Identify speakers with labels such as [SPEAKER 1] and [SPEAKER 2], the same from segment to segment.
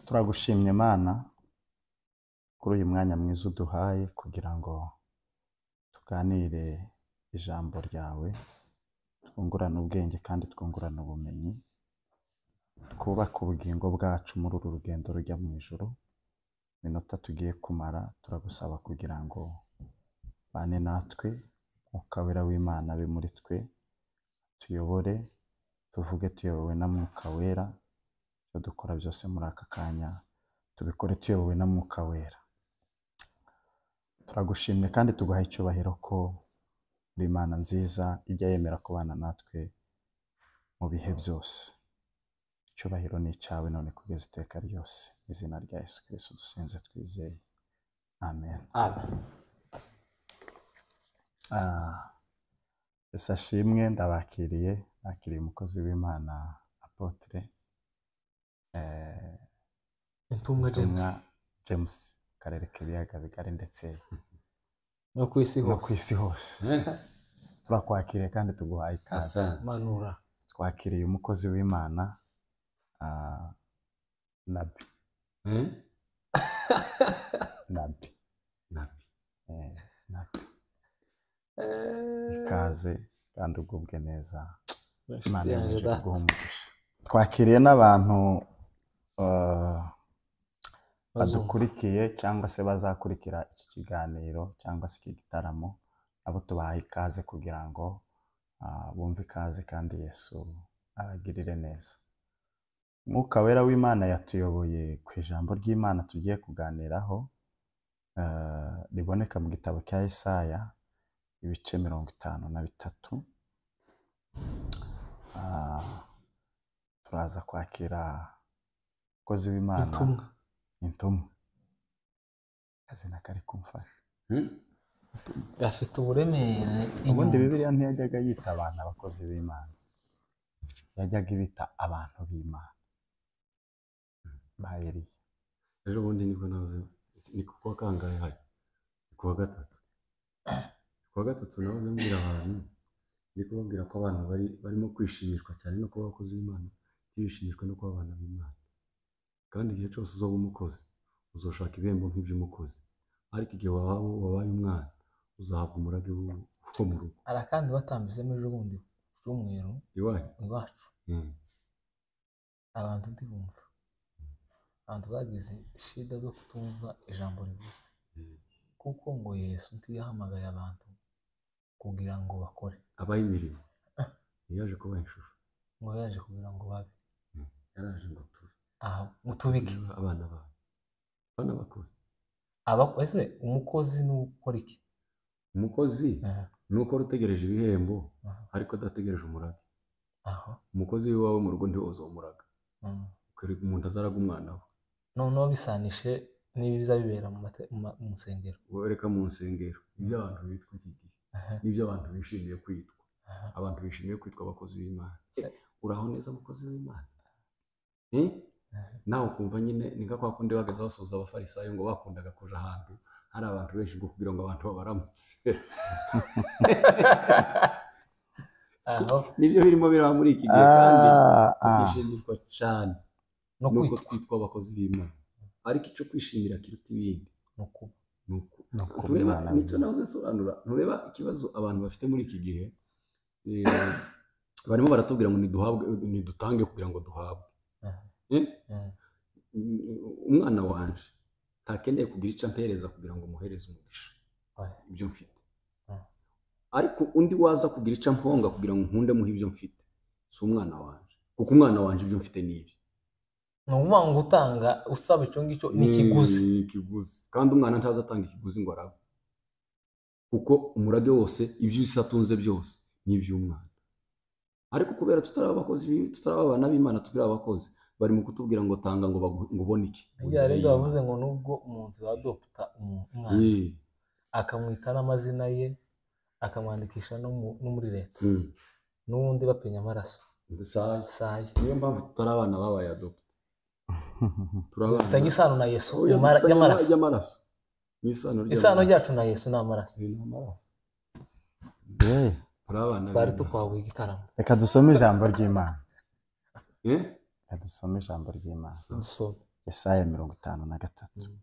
[SPEAKER 1] turagushimye mana kuri uyu mwanya mwiza uduhaye kugira ngo tuganire ijambo ryawe twungurane ubwenge kandi twungurane ubumenyi twubake ubugingo bwacu muri uru rugendo rujya mu ijoro iminota tugiye kumara turagusaba kugira ngo bane natwe Mwuka wera w'imana abe muri twe tuyobore tuvuge tuyobowe na mwuka wera ibyo dukora byose muri aka kanya tubikore tuyobowe na mwuka wera turagushimye kandi tuguha icyubahiro ko uri imana nziza ijya yemera kubana natwe mu bihe byose icyubahiro ni icyawe none kugeza iteka ryose mu izina rya yesu kirisitu dusenze twizeye amen Ah, Ese ashimwe ndabakiriye nakiriye umukozi w'imana apotre eh,
[SPEAKER 2] intumwa james
[SPEAKER 1] Ntumwa james mu karere k'ibiyaga bigari ndetse
[SPEAKER 2] no ku isi
[SPEAKER 1] no ku
[SPEAKER 2] hose
[SPEAKER 1] isi hose turakwakiriye kandi tuguhaye ikaze
[SPEAKER 3] Asante.
[SPEAKER 2] manura
[SPEAKER 1] twakiriye umukozi w'imana ah, nabi
[SPEAKER 3] Eh?
[SPEAKER 1] nabi
[SPEAKER 3] Nabi.
[SPEAKER 1] eh, nabi
[SPEAKER 2] Eh,
[SPEAKER 1] ikaze kandi ugubwe neza
[SPEAKER 2] inshuti
[SPEAKER 1] imana
[SPEAKER 2] yanjye
[SPEAKER 1] yemeje
[SPEAKER 2] da.
[SPEAKER 1] kuguha umugisha twakiriye n'abantu ah,
[SPEAKER 2] Bazumva.
[SPEAKER 1] badukurikiye cyangwa se bazakurikira iki kiganiro cyangwa se iki gitaramo abo tubaha ikaze kugira ngo ah, bumve ikaze kandi yesu abagirire neza mwuka wera w'imana yatuyoboye ku ijambo ry'imana tugiye kuganiraho ah, riboneka mu gitabo cya Yesaya ibice mirongo itanu na bitatu Ah, turaza kwakira umukozi w'imana
[SPEAKER 2] intumwa
[SPEAKER 1] intumwa akazina kari kumfasha
[SPEAKER 3] Hmm?
[SPEAKER 2] gafite uburemere
[SPEAKER 1] ubundi
[SPEAKER 2] inyundo.
[SPEAKER 1] bibiliya ntiyajyaga yita abantu abakozi b'imana yajyaga ibita abantu b'imana ba eliya
[SPEAKER 3] ejo bundi nibwo nahoze ni ku wa kangahe hari ni ku wa gatatu ku wa gatatu nahoze mbwira abantu ndi kubabwira ko abantu bari barimo kwishimishwa cyane no kuba abakozi b'imana ntibishimishwe no kuba abana b'imana kandi igihe cyose uzaba umukozi uzoshaka ibihembo nk'iby'umukozi ariko igihe waba wabaye umwana uzahabwa umurage wo wo mu rugo
[SPEAKER 2] hari akandi batambitsemo ejo bundi cy'umweru
[SPEAKER 3] iwanyu
[SPEAKER 2] iwacu
[SPEAKER 3] Hmm.
[SPEAKER 2] abantu ndibumva abantu bagize shida zo kutumva ijambo rivuzwe kuko ngo yesu ntiyahamagaye abantu kugira ngo bakore
[SPEAKER 3] abaha imirimo ntiyaje kubaha ishusho
[SPEAKER 2] ngo yaje kugira ngo babe
[SPEAKER 3] yaraje ngo tube
[SPEAKER 2] aha ngo tubike
[SPEAKER 3] abana bawe abana bakozi
[SPEAKER 2] Aba- ese umukozi ni ukora iki
[SPEAKER 3] umukozi
[SPEAKER 2] Aha,
[SPEAKER 3] ni ukora utegereje ibihembo
[SPEAKER 2] aha,
[SPEAKER 3] ariko adategereje umurage
[SPEAKER 2] aho
[SPEAKER 3] umukozi w'iwawe mu rugo ndiwe uza umuraga
[SPEAKER 2] Mm.
[SPEAKER 3] ukareka umuntu azaraga umwana we
[SPEAKER 2] noneho bisanishe n'ibiza bibera mu mate- mu ma- mu nsengero
[SPEAKER 3] wereka mu nsengero ibyo abantu bitwa iki gihe
[SPEAKER 2] Aha,
[SPEAKER 3] n'ibyo abantu bishimiye kwitwa
[SPEAKER 2] aha.
[SPEAKER 3] abantu bishimiye kwitwa abakozi b'imana Eh, uraho neza abakozi b'imana Eh? nawe ukumva nyine ni nka kwa kundi bageze basuhuza abafarisayo ngo bakundaga kuja ahantu hari abantu benshi ngo kugira ngo abantu babaramutse
[SPEAKER 2] aho
[SPEAKER 3] nibyo birimo biraba muri iki gihe kandi
[SPEAKER 1] Ah, ah.
[SPEAKER 3] tukishimishwa cyane
[SPEAKER 2] no
[SPEAKER 3] nuko
[SPEAKER 2] kwitwa
[SPEAKER 3] twitwa abakozi b'imana ariko icyo kwishimira kiruta ibindi
[SPEAKER 2] ni ukuba
[SPEAKER 3] ni uku-
[SPEAKER 1] ni ukuba
[SPEAKER 3] tureba
[SPEAKER 1] umwana
[SPEAKER 3] nicyo
[SPEAKER 1] w'Imana.
[SPEAKER 3] nahoze nsobanura ntureba ikibazo abantu bafite muri iki gihe eh, barimo baratubwira ngo niduhabwe nidutange kugira ngo duhabwe
[SPEAKER 2] Aha.
[SPEAKER 3] Eh?
[SPEAKER 2] Mm.
[SPEAKER 3] umwana wanje ntakeneye kugira icyo ampereza kugira ngo muhereze umugisha
[SPEAKER 2] Oya.
[SPEAKER 3] ibyo mfite
[SPEAKER 2] Mm.
[SPEAKER 3] ariko undi waza kugira icyo amponga kugira ngo nkunde muhe ibyo mfite si umwana wanje kuko umwana wanje ibyo mfite ni ibi
[SPEAKER 2] ni ukuvuga ngo utanga usaba icyo ngicyo ni ikiguzi
[SPEAKER 3] Ni ikiguzi kandi umwana ntaza atanga ikiguzi ngo arabe kuko umurage wose ibyo isi atunze byose ni iby'umwana ariko kubera tutaraba abakozi b'i- tutaraba abana b'imana turi abakozi bari mu kutubwira ngo tanga ngo bagu- ngo ubone iki
[SPEAKER 2] rya rindi bavuze ngo nubwo umuntu yadopta umu- umwana
[SPEAKER 3] Eh,
[SPEAKER 2] akamwita n'amazina ye akamwandikisha no mu- no muri leta
[SPEAKER 3] mm.
[SPEAKER 2] n'ubundi bapenya amaraso
[SPEAKER 3] Ndasaya.
[SPEAKER 2] saya
[SPEAKER 3] niyo mpamvu tutari abana babaye adopte turi abana
[SPEAKER 2] dufitanye isano na yesu
[SPEAKER 3] Oya,
[SPEAKER 2] mu mara-
[SPEAKER 3] dufitanye
[SPEAKER 2] y'amaraso
[SPEAKER 3] y'amaraso n'isano ry'amaraso.
[SPEAKER 2] isano ryacu na yesu ni amaraso
[SPEAKER 3] Ni amaraso
[SPEAKER 1] Eh,
[SPEAKER 3] turi abana
[SPEAKER 2] twari
[SPEAKER 3] b'Imana.
[SPEAKER 2] tukwabuye igitaramo
[SPEAKER 1] reka dusome ijambo ry'imana
[SPEAKER 3] Eh?
[SPEAKER 1] reka dusome ijambo ry'imana
[SPEAKER 2] dusome
[SPEAKER 1] Yesaya mirongo itanu na gatatu
[SPEAKER 2] Mm.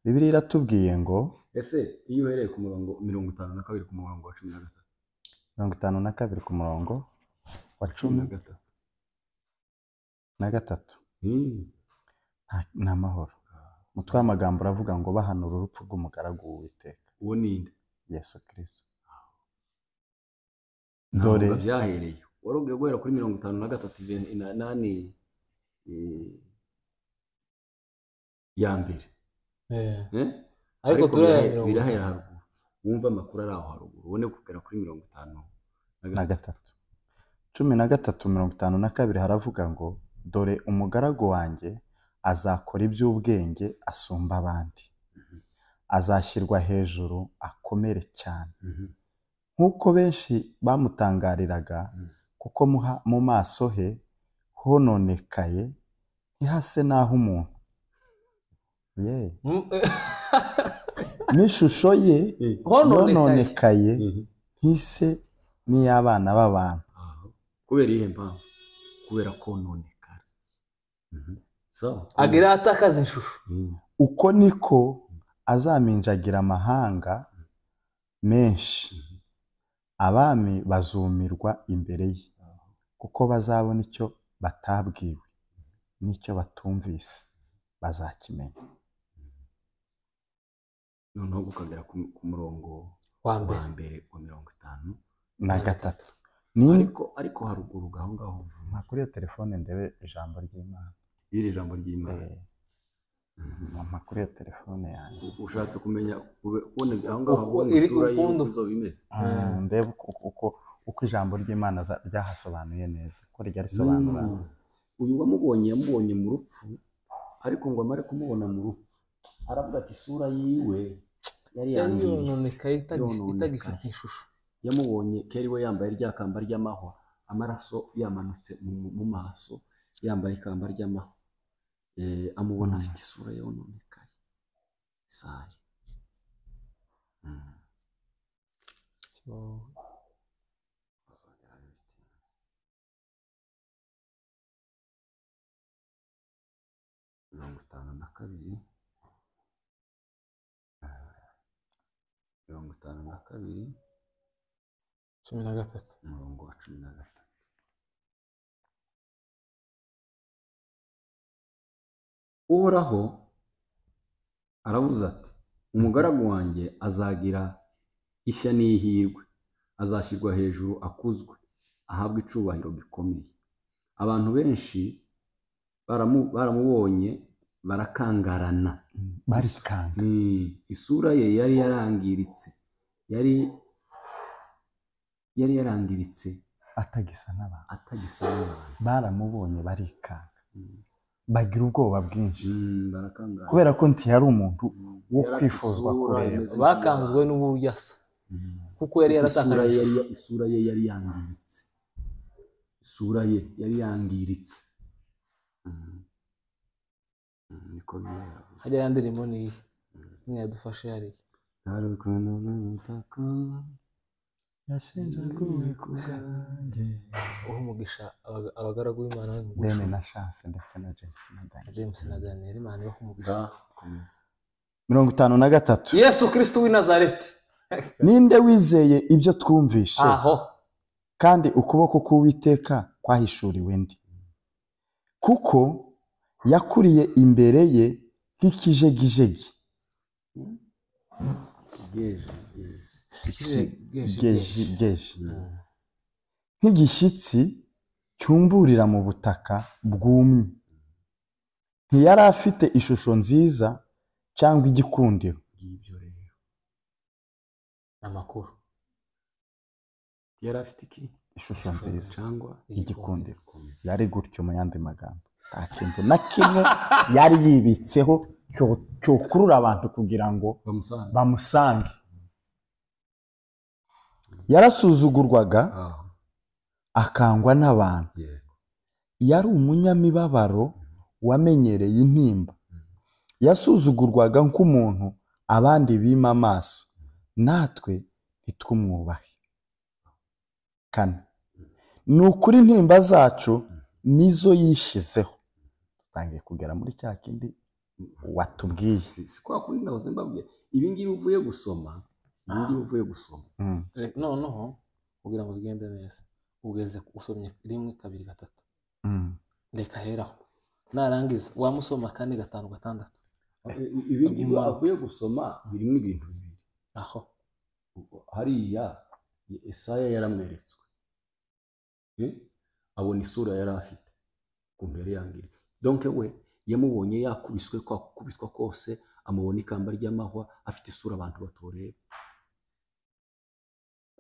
[SPEAKER 1] bibiliya iratubwiye ngo
[SPEAKER 3] ese iyo uhereye ku murongo mirongo itanu na kabiri ku murongo wa cumi na gatatu
[SPEAKER 1] mirongo itanu na kabiri ku murongo wa cumi
[SPEAKER 3] na gatatu
[SPEAKER 1] na gatatu
[SPEAKER 3] Hmm.
[SPEAKER 1] nta- ni amahoro umutwe w'amagambo uravuga ngo bahanura urupfu rw'umugaragu w'uwiteka
[SPEAKER 3] uwo ni nde
[SPEAKER 1] yesu kirisito
[SPEAKER 3] Ntabwo
[SPEAKER 1] Dore.
[SPEAKER 3] byahereye wari ugiye guhera kuri mirongo itanu na gatatu iveni- na- nani eh, ya mbere
[SPEAKER 2] Eh,
[SPEAKER 3] Eh?
[SPEAKER 2] ariko
[SPEAKER 3] Ariko
[SPEAKER 2] turahera
[SPEAKER 3] birahe-
[SPEAKER 2] mirongo
[SPEAKER 3] birahera haruguru wumve amakuru ari aho haruguru ubone kugera kuri mirongo itanu na
[SPEAKER 1] na
[SPEAKER 3] gatatu
[SPEAKER 1] gatatu cumi na gatatu mirongo itanu na kabiri haravuga ngo dore umugaragu wanjye azakora iby'ubwenge asumba abandi azashyirwa hejuru akomere cyane
[SPEAKER 3] Mhm.
[SPEAKER 1] nk'uko benshi bamutangariraga
[SPEAKER 3] Mm.
[SPEAKER 1] kuko muha- mu maso he hononekaye ntihase n'aho umuntu ye
[SPEAKER 2] mm,
[SPEAKER 1] n'ishusho ye
[SPEAKER 3] Eh,
[SPEAKER 2] Hononekaye.
[SPEAKER 1] yononekaye
[SPEAKER 3] mhm.
[SPEAKER 1] ntise n'iy'abana b'abantu
[SPEAKER 3] Aho. kubera iyihe mpamvu kubera kononekara Mhm. Sawa.
[SPEAKER 2] agira atakaza ishusho
[SPEAKER 3] Mhm.
[SPEAKER 1] uko niko azaminjagira amahanga menshi abami bazumirwa imbere ye
[SPEAKER 3] Aho.
[SPEAKER 1] kuko bazabona icyo batabwiwe n'icyo batumvise bazakimenya
[SPEAKER 3] noneho ukagera ku ku murongo
[SPEAKER 2] wa
[SPEAKER 3] wa
[SPEAKER 2] mbere
[SPEAKER 3] mbere wa mirongo itanu
[SPEAKER 1] na
[SPEAKER 2] Na
[SPEAKER 1] gatatu ni
[SPEAKER 3] ariko ariko haruguru gaho ngaho vuba
[SPEAKER 1] nta kuri iyo telefone ndebe ijambo ry'imana
[SPEAKER 3] iri jambo ry'imana
[SPEAKER 1] Eh, mpa kuri iyo telefone yanjye
[SPEAKER 3] ushatse kumenya ube- kubona aho ngaho
[SPEAKER 2] Uko
[SPEAKER 3] ubona
[SPEAKER 2] iri
[SPEAKER 3] isura ye
[SPEAKER 2] ukundo.
[SPEAKER 3] uko izoba imeze
[SPEAKER 2] Mm.
[SPEAKER 1] ndebe uko- uko uko ijambo ry'imana za- ryahasobanuye neza ko ryarisobanura
[SPEAKER 3] Mm. uyu wamubonye yamubonye mu rupfu ariko ngo amare kumubona mu rupfu aravuga ati isura yiwe yari
[SPEAKER 2] yari
[SPEAKER 3] yangiritse
[SPEAKER 2] yononekaye itagi-
[SPEAKER 3] Yononekaye.
[SPEAKER 2] itagifite ishusho
[SPEAKER 3] yamubonye kera iwe yambaye rya kamba ry'amahwa amaraso yamanutse mu, mu- mu maso yambaye ikamba ry'amahwa eh, amubona
[SPEAKER 1] Mm.
[SPEAKER 3] afite isura yononekaye sayi mm. mirongo itanu na kabiri mirongo itanu na kabiri
[SPEAKER 2] cumi na gatatu
[SPEAKER 3] umurongo wa cumi na gatatu uhoraho aravuze ati umugaragu wanjye azagira ishya n'ihirwe azashyirwa hejuru akuzwe ahabwe icubahiro gikomeye abantu benshi baramu- baramubonye barakangarana
[SPEAKER 1] Mm, barikanga
[SPEAKER 3] Mm, isura ye yari yarangiritse yari yari yarangiritse
[SPEAKER 1] atagisa n'abantu
[SPEAKER 3] atagisa n'abantu
[SPEAKER 1] baramubonye barikanga
[SPEAKER 3] Mm.
[SPEAKER 1] bagira ubwoba bwinshi
[SPEAKER 3] Mm, barakangara
[SPEAKER 1] kubera ko ntiyari umuntu
[SPEAKER 3] Mm,
[SPEAKER 1] wo
[SPEAKER 3] yari afite
[SPEAKER 1] kwifuzwa
[SPEAKER 3] isura
[SPEAKER 1] kureba.
[SPEAKER 3] imeze
[SPEAKER 2] bakanzwe
[SPEAKER 3] nk'iya-
[SPEAKER 2] n'uburyo asa
[SPEAKER 3] Mm.
[SPEAKER 2] kuko yari
[SPEAKER 3] isura ye
[SPEAKER 2] yaratakaje
[SPEAKER 3] yari isura ye yari yangiritse isura ye yari yangiritse Mm. Mm, niko bibera
[SPEAKER 2] hajya ya ndirimbo ni iyi imwe yadufashe hariya
[SPEAKER 3] ntarukuntu n'ubutaka
[SPEAKER 1] yashenjaguwe ku bwanjye
[SPEAKER 2] uha umugisha abaga- abagaragu b'imana bari mu
[SPEAKER 1] bene
[SPEAKER 2] gucura
[SPEAKER 1] na chance ndetse na james na dani
[SPEAKER 2] james na daniel imana ibaha umugisha
[SPEAKER 3] ngakomeza
[SPEAKER 1] mirongo itanu na gatatu
[SPEAKER 2] yesu kirisiti w'i nazareti
[SPEAKER 1] ninde wizeye ibyo twumvishe
[SPEAKER 2] aho
[SPEAKER 1] kandi ukuboko k'uwiteka kwahishuriwe ndi kuko yakuriye imbere ye nk'ikijegijegi
[SPEAKER 3] bwije bwije.
[SPEAKER 2] Geje- geje-
[SPEAKER 1] geji
[SPEAKER 2] geje.
[SPEAKER 1] geji
[SPEAKER 2] Mm.
[SPEAKER 1] nk'igishyitsi cyumburira mu butaka bwumye ntiyari afite ishusho nziza cyangwa igikundiro
[SPEAKER 3] ngibyo rero
[SPEAKER 2] amakuru
[SPEAKER 3] yari afite iki
[SPEAKER 1] ishusho nziza
[SPEAKER 3] cyangwa
[SPEAKER 1] igikundiro yari gutyo mu yandi magambo nta kintu na kimwe yari yibitseho cyo- cyokurura abantu kugira ngo
[SPEAKER 3] bamusanga
[SPEAKER 1] bamusange yarasuzugurwaga
[SPEAKER 3] aho
[SPEAKER 1] akangwa n'abantu
[SPEAKER 3] yego
[SPEAKER 1] yari umunyamibabaro wamenyereye intimba yasuzugurwaga nk'umuntu abandi bima amaso natwe ntitwumwubahe kane ni ukuri intimba zacu nizo yishyizeho utangiye kugera muri cya kindi watubwiye
[SPEAKER 3] si si kwa kundi nahoze mbabwira ibi ngibi uvuye gusoma ibi ngibi uvuye gusoma
[SPEAKER 1] Mm,
[SPEAKER 2] Re- noneho kugira ngo bigende neza ugeze usomye rimwe kabiri gatatu
[SPEAKER 1] mm.
[SPEAKER 2] reka heraho narangiza wamusoma kane gatanu gatandatu
[SPEAKER 3] I- ibi ngibi
[SPEAKER 2] Umanuka.
[SPEAKER 3] avuye gusoma birimo ibintu bibiri
[SPEAKER 2] aho
[SPEAKER 3] Ubwo hariya i- Esaya yaramweretswe Eh? abona isura yari afite ku mpera yangiri donke we yamubonye yakubiswe kwa kubiswa kose amubona ikamba ry'amahwa afite isura abantu batoreba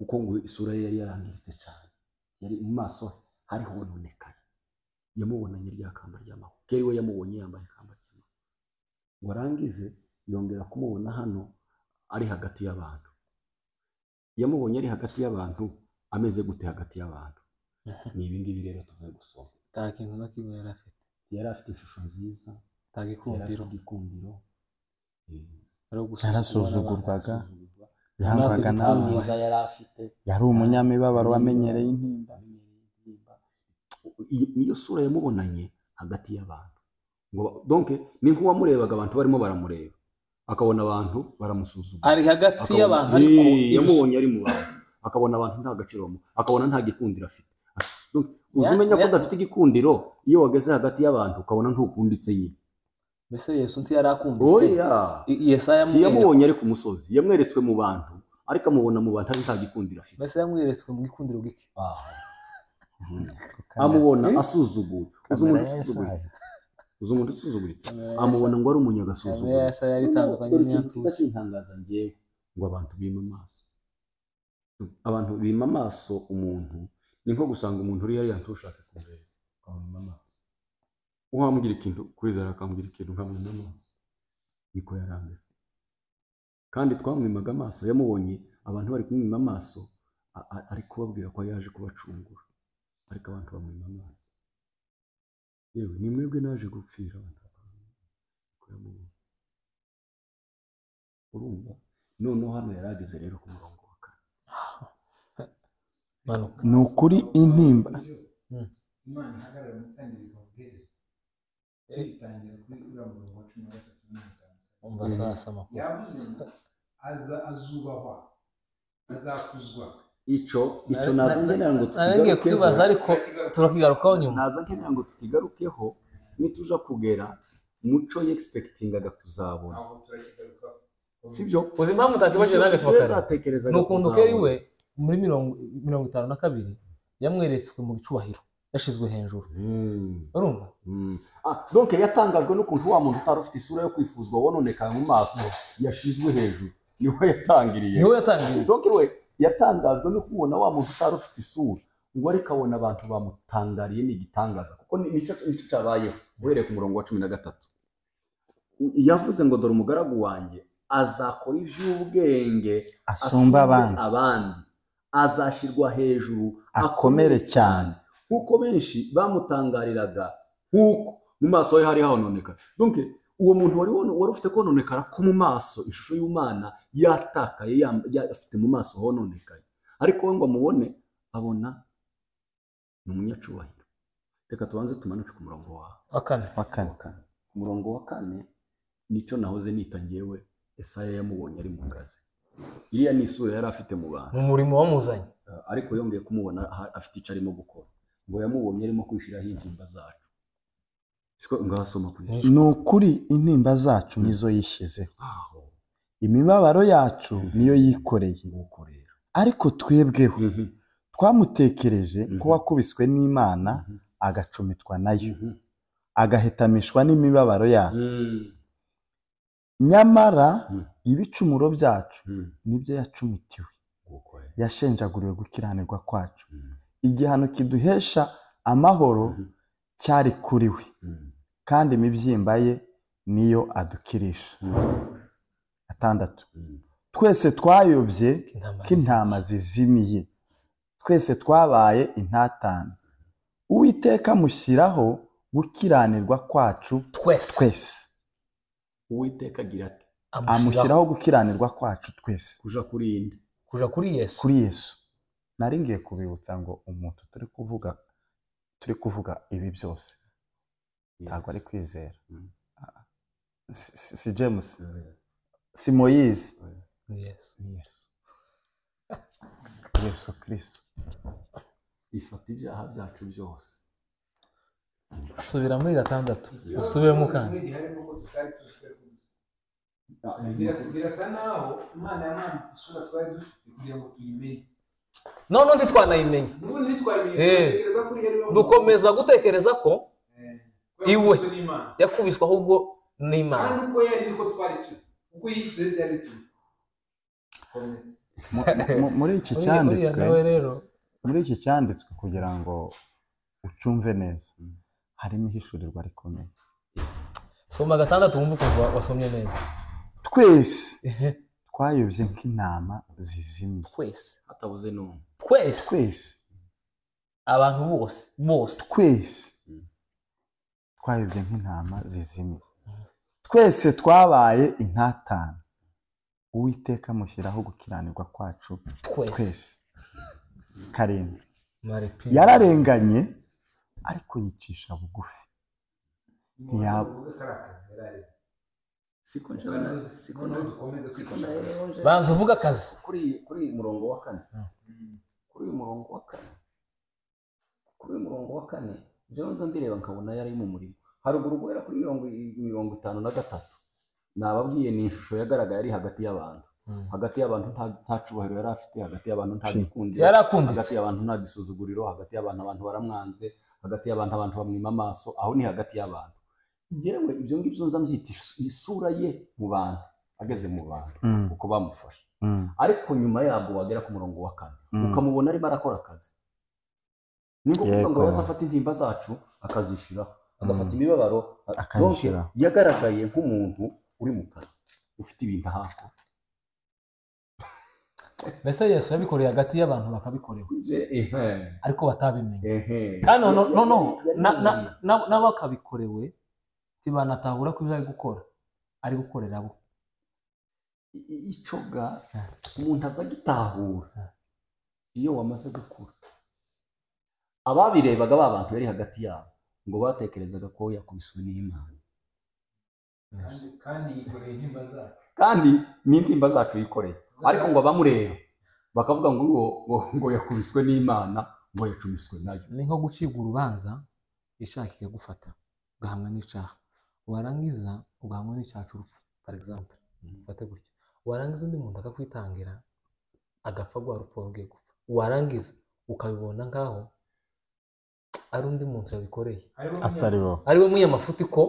[SPEAKER 3] kuko ngo isura ye yari yarangiritse cyane yari mu maso he hari hononekaye yamubonanye rya kamba ry'amahwa keri we yamubonye yambaye ikamba ry'amahwa ngo arangize yongera kumubona hano ari hagati y'abantu yamubonye ari hagati y'abantu ameze gute hagati y'abantu ni ibi ngibi rero tuvuye gusoma
[SPEAKER 2] nta kintu na kimwe yari afite
[SPEAKER 3] yari afite ishusho nziza
[SPEAKER 2] nta
[SPEAKER 3] yari afite
[SPEAKER 2] gikundiro
[SPEAKER 3] igikundiro eh,
[SPEAKER 2] ari ugusuzugurwa
[SPEAKER 1] Yarasuzugurwaga.
[SPEAKER 2] n'abantu.
[SPEAKER 3] gusuzugurwa.
[SPEAKER 1] Yahangwaga
[SPEAKER 2] Natwe
[SPEAKER 1] n'abantu.
[SPEAKER 2] twamwubaha.
[SPEAKER 3] mwiza yari afite
[SPEAKER 1] yari umunyamibabaro wamenyereye intimba
[SPEAKER 3] amenyereye intimba. I- niyo sura yamubonanye hagati y'abantu ngo donke ni nk'uwamurebaga abantu barimo baramureba akabona abantu baramusuzugura
[SPEAKER 2] ari hagati
[SPEAKER 3] Akabona-
[SPEAKER 2] y'abantu ariko
[SPEAKER 3] Eh,
[SPEAKER 2] ibisubizo-
[SPEAKER 3] yamubonye ari mu bantu akabona abantu nta gaciro bamuha akabona nta gikundiro afite Donc, uzi
[SPEAKER 2] Ya-
[SPEAKER 3] umenya ko
[SPEAKER 2] ya-
[SPEAKER 3] udafite igikundiro iyo wageze hagati y'abantu ukabona ntukunditse nyine
[SPEAKER 2] mbese yesu nti yari akunditse
[SPEAKER 3] oya
[SPEAKER 2] I- yesaya yamwereka-
[SPEAKER 3] yamubonye ari ku musozi yamweretswe mu bantu ariko amubona mu bantu ari nta gikundiro afite
[SPEAKER 2] mbese yamweretswe mu gikundiro gike
[SPEAKER 3] amubona
[SPEAKER 2] Eh?
[SPEAKER 3] asuzuguwe uzi
[SPEAKER 1] Kamera
[SPEAKER 3] umuntu
[SPEAKER 1] ya
[SPEAKER 3] usuzuguritse
[SPEAKER 1] Yesaya.
[SPEAKER 3] uzi umuntu usuzuguritse
[SPEAKER 2] Kamera ya
[SPEAKER 3] amubona ngo ari
[SPEAKER 2] kamere ya
[SPEAKER 3] umunyagasuzuguritse
[SPEAKER 2] yesaya yari itandukanye n'iyatuzi
[SPEAKER 3] kintangaza ngewe ngo abantu bima amaso abantu bima amaso umuntu ni nko gusanga umuntu uriya yari ushaka kumureba ukamwima amaso uwambwira ikintu kwizera akambwira ikintu nkamwima amaso niko yari ameze kandi twamwimaga amaso yamubonye abantu bari kumwima amaso a- a- ari kubabwira ko yaje kubacungura ariko abantu bamwima amaso yewe ni mwebwe naje gupfira abantu bakamwima. Niko yamubonye urumva noneho hano yari ageze rero ku murongo wa kane
[SPEAKER 2] manuka
[SPEAKER 1] ni ukuri intimba
[SPEAKER 2] Mm.
[SPEAKER 4] imana ihagarara umutangira ikabwira yayitangira kuri uriya murongo wa cumi na gatatu na mirongo itanu
[SPEAKER 2] umva
[SPEAKER 3] Mm.
[SPEAKER 2] sasama
[SPEAKER 4] yavuze ngo aza azubahwa azakuzwa
[SPEAKER 3] icyo icyo naza nkenera ngo
[SPEAKER 2] narangiye kwibaza
[SPEAKER 3] tukigarukeho
[SPEAKER 2] ariko turakigarukaho nyuma
[SPEAKER 3] naza nkenera ngo tukigarukeho nituja kugera muco yegisipekitingaga kuzabona
[SPEAKER 4] aho turakigarukaho
[SPEAKER 3] sibyo
[SPEAKER 2] uzi impamvu utakibajije nanjye pakara
[SPEAKER 3] zatekerezaga
[SPEAKER 2] ni ukuntu keri we muri mirongo mirongo itanu na kabiri yamweretswe mu gicubahiro yashizwe hejuru urumva
[SPEAKER 3] donke yatangajwe n'ukuntu wa muntu utari ufite isura yo kwifuzwa wononekara mu maso yashizwe hejuru niho yatangiriye
[SPEAKER 2] niwe yatangiye
[SPEAKER 3] donke we yatangajwe no kubona wa muntu utari ufite isura ngo ariko abona abantu bamutangariye ni igitangaza kuko ni- nicyo nicyo cyabayeho uhereye ku murongo wa cumi na gatatu U- yavuze ngo dore umugaragu wanjye azakora iby'ubwenge
[SPEAKER 1] asumba abandi
[SPEAKER 3] abandi azashyirwa hejuru
[SPEAKER 1] akomere cyane
[SPEAKER 3] nk'uko benshi bamutangariraga nk'uko mu maso he hari hononekara donc uwo muntu wari wono- wari ufite kononekara ko mu maso ishusho y'umwana yatakaye yam- ya- afite mu maso hononekaye ariko we ngo amubone abona ni umunyacubahiro reka tubanze tumanuke ku murongo wa
[SPEAKER 2] wa kane
[SPEAKER 1] wa kane
[SPEAKER 3] wa kane ku murongo wa kane nicyo nahoze nita ngewe esaya yamubonye ari mu kazi iriya ni isura yari afite mu bantu
[SPEAKER 2] mu murimo wamuzanye
[SPEAKER 3] Uh, ariko yongeye kumubona aha- afite icyo arimo gukora ngo yamubonye arimo kwishyiraho intimba zacu siko ngasoma ku isi
[SPEAKER 1] ni ukuri intimba zacu nizo yishyizeho
[SPEAKER 3] aho
[SPEAKER 1] imibabaro yacu niyo yikoreye
[SPEAKER 3] nguko rero
[SPEAKER 1] ariko twebweho twamutekereje ko
[SPEAKER 3] Mhm.
[SPEAKER 1] wakubiswe n'imana
[SPEAKER 3] Mhm.
[SPEAKER 1] agacumitwa nayo agahetamishwa n'imibabaro yacu
[SPEAKER 3] Mm.
[SPEAKER 1] nyamara
[SPEAKER 3] Mhm.
[SPEAKER 1] ibicumuro byacu
[SPEAKER 3] Mm.
[SPEAKER 1] nibyo yacumitiwe
[SPEAKER 3] nguko rero
[SPEAKER 1] yashenjaguriwe gukiranirwa kwacu
[SPEAKER 3] Mm.
[SPEAKER 1] igihano kiduhesha amahoro
[SPEAKER 3] Mhm.
[SPEAKER 1] cyari kuri we
[SPEAKER 3] Mm.
[SPEAKER 1] kandi imibyimba ye niyo adukirisha atandatu
[SPEAKER 3] Mm.
[SPEAKER 1] twese twayobye
[SPEAKER 2] intama
[SPEAKER 1] k'intama zizimiye twese twabaye intatane uwiteka mushyiraho gukiranirwa kwacu
[SPEAKER 2] twese
[SPEAKER 1] twese
[SPEAKER 3] uwiteka agira ati
[SPEAKER 2] amushyiraho
[SPEAKER 1] amushyiraho gukiranirwa kwacu twese
[SPEAKER 3] kuja kuri iyi nda
[SPEAKER 2] kuja kuri yesu
[SPEAKER 1] kuri yesu nari ngiye kubibutsa ngo umuntu turi kuvuga turi kuvuga ibi byose ntabwo ari kwizera
[SPEAKER 3] Mm.
[SPEAKER 1] Ah, si- si si james
[SPEAKER 3] Yeah.
[SPEAKER 1] si moyizi
[SPEAKER 2] yesu
[SPEAKER 1] ni yesu yesu kirisito
[SPEAKER 3] ifata ibyaha byacu byose
[SPEAKER 2] subira muri gatandatu usubiremo kandi
[SPEAKER 4] harimo ko tutari tuzi gusa Birasa- birasa naho imana yamwambitse isura twari dufite kugira ngo tuyimenye
[SPEAKER 5] none undi twanayimenye
[SPEAKER 4] n'ubundi ntitwayimenye
[SPEAKER 5] Eh.
[SPEAKER 4] dutekereza ko yari wamuzi.
[SPEAKER 5] dukomeza gutekereza ko
[SPEAKER 4] Eh, kubera ko
[SPEAKER 5] Iwe.
[SPEAKER 4] Kristo ni Imana.
[SPEAKER 5] yakubiswe ahubwo
[SPEAKER 4] kandi
[SPEAKER 5] n'imana
[SPEAKER 4] uko yari niko twari turi uko yishyize byari turi Komeza.
[SPEAKER 1] muri iki
[SPEAKER 2] Uriya- uriya
[SPEAKER 1] cyanditswe
[SPEAKER 2] nawe rero
[SPEAKER 1] muri iki cyanditswe kugira ngo ucumve neza harimo ihishurirwa rikomeye
[SPEAKER 2] soma gatandatu wumve ukumva wasomye neza
[SPEAKER 1] twese twayobye nk'intama zizimye
[SPEAKER 5] twese
[SPEAKER 3] hatabuze n'umwe
[SPEAKER 5] twese
[SPEAKER 1] twese
[SPEAKER 5] abantu bose bose
[SPEAKER 1] twese
[SPEAKER 3] Mm.
[SPEAKER 1] twayobye nk'intama zizimye twese twabaye intatane uwiteka amushyiraho gukiranirwa kwacu
[SPEAKER 5] twese
[SPEAKER 1] twese karindwi
[SPEAKER 2] Maripi.
[SPEAKER 1] yararenganye ariko yicisha bugufi
[SPEAKER 4] Umuntu
[SPEAKER 1] Ntiyab-
[SPEAKER 4] uvuga ko ari akazi yari ari.
[SPEAKER 3] siko njyewe
[SPEAKER 4] Noneho-
[SPEAKER 3] na- siko
[SPEAKER 4] noneho
[SPEAKER 3] na-
[SPEAKER 4] dukomeze
[SPEAKER 3] siko
[SPEAKER 4] kwitondera.
[SPEAKER 3] njyewe nje-
[SPEAKER 5] banza uvuga akazi
[SPEAKER 3] kuri kuri uyu murongo wa kane
[SPEAKER 4] Mm.
[SPEAKER 3] kuri uyu murongo wa kane kuri uyu murongo wa kane njyewe nza mbireba nkabona yari mu murimo haruguru guhera kuri mirongo mirongo itanu na gatatu nababwiye ni ishusho yagaragaye ari hagati y'abantu
[SPEAKER 2] Mm.
[SPEAKER 3] hagati y'abantu nta- nta cubahiro yari afite hagati y'abantu nta gikunzi
[SPEAKER 5] yari akunditse
[SPEAKER 3] hagati y'abantu nta gisuzuguriro hagati y'abantu abantu baramwanze hagati y'abantu abantu bamwima amaso aho ni hagati y'abantu njyewe ibyo ngibyo nza mbyita isu- isura ye mu bantu ageze mu bantu
[SPEAKER 1] Mm,
[SPEAKER 3] uko bamufashe
[SPEAKER 1] mm,
[SPEAKER 3] ariko nyuma yabwo wagera ku murongo wa kane
[SPEAKER 1] Mm.
[SPEAKER 3] ukamubona arimo arakora akazi ni ngombwa ngo
[SPEAKER 1] Yego.
[SPEAKER 3] yaza afata intimba zacu akazishyiraho agafata
[SPEAKER 1] Mm.
[SPEAKER 3] imibabaro a- donc
[SPEAKER 1] Akayishyiraho.
[SPEAKER 3] yagaragaye nk'umuntu uri mu kazi ufite ibintu ahakwa
[SPEAKER 2] mbese yesu yabikoreye hagati y'abantu bakabikorewe
[SPEAKER 3] ehe
[SPEAKER 2] ariko batabimenye
[SPEAKER 3] ehe
[SPEAKER 2] kandi no- no- no, na- na- na- n'abakabikorewe ntibanatahura ko ibyo ari gukora ari gukorera abo
[SPEAKER 3] I- icyo ga
[SPEAKER 2] Ah.
[SPEAKER 3] umuntu aza agitahura
[SPEAKER 2] Ah.
[SPEAKER 3] iyo wamaze gukura ababirebaga ba bantu yari hagati yabo ngo batekerezaga ko yakubiswe n'imana
[SPEAKER 4] Kandi- kandi yikoreye intimba zacu
[SPEAKER 3] kandi ni intimba zacu yikoreye ariko ngo abamureba bakavuga ngo ngo, ngo, ngo yakubiswe n'imana ngo yacumiswe nayo
[SPEAKER 2] ni nko gucibwa urubanza icyaha kikagufata ugahamwa n'icyaha warangiza ugahamwa n'icyaha cy'urupfu for example ufate gutya warangiza undi muntu akakwitangira agapfa rwa rupfu rwe gupfa warangiza ukabibona nk'aho ari undi muntu yabikoreye
[SPEAKER 4] Hariho
[SPEAKER 1] atari wowe
[SPEAKER 5] ari we munyamafuti ko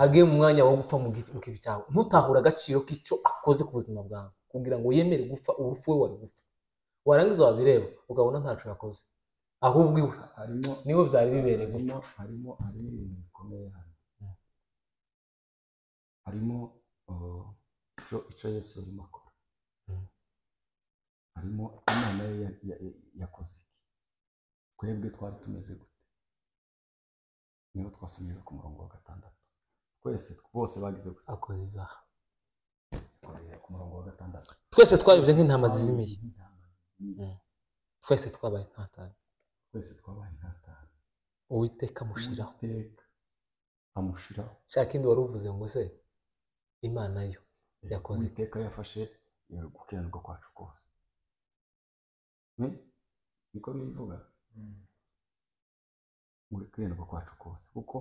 [SPEAKER 5] agiye mu mwanya wo gupfa mu gi- mu kibi cyawe ntutahure agaciro k'icyo akoze ku buzima bwawe kugira ngo yemere gupfa urupfu we wari gupfa warangiza wabireba ukabona ntacyo yakoze ahubwo iwe
[SPEAKER 3] harimo
[SPEAKER 5] niwe byari bibereye gupfa
[SPEAKER 3] harimo harimo harimo ibintu bikomeye hano harimo uh, icyo icyo yesu yarimo akora
[SPEAKER 2] Mm.
[SPEAKER 3] harimo imana ye ya- ya- ya- yakoze iki twebwe twari tumeze gute niho twasomejwe ku murongo wa gatandatu twese bose bagize gute
[SPEAKER 2] akoze ibyaha
[SPEAKER 3] Twakoreye ku murongo wa gatandatu
[SPEAKER 5] twese twayobye nk'intama zizimiye
[SPEAKER 3] Intama zizimiye.
[SPEAKER 5] twese twabaye intatane
[SPEAKER 3] twese twabaye intatane
[SPEAKER 5] uwiteka amushyiraho
[SPEAKER 3] Uwiteka amushiraho
[SPEAKER 5] nshaka ikindi wari uvuze ngo se imana yo Yakoze iki?
[SPEAKER 3] iteka yafashe eh, gukiranirwa kwacu kose Eh, niko bivuga
[SPEAKER 4] Mm.
[SPEAKER 3] gukiranirwa kwacu kose kuko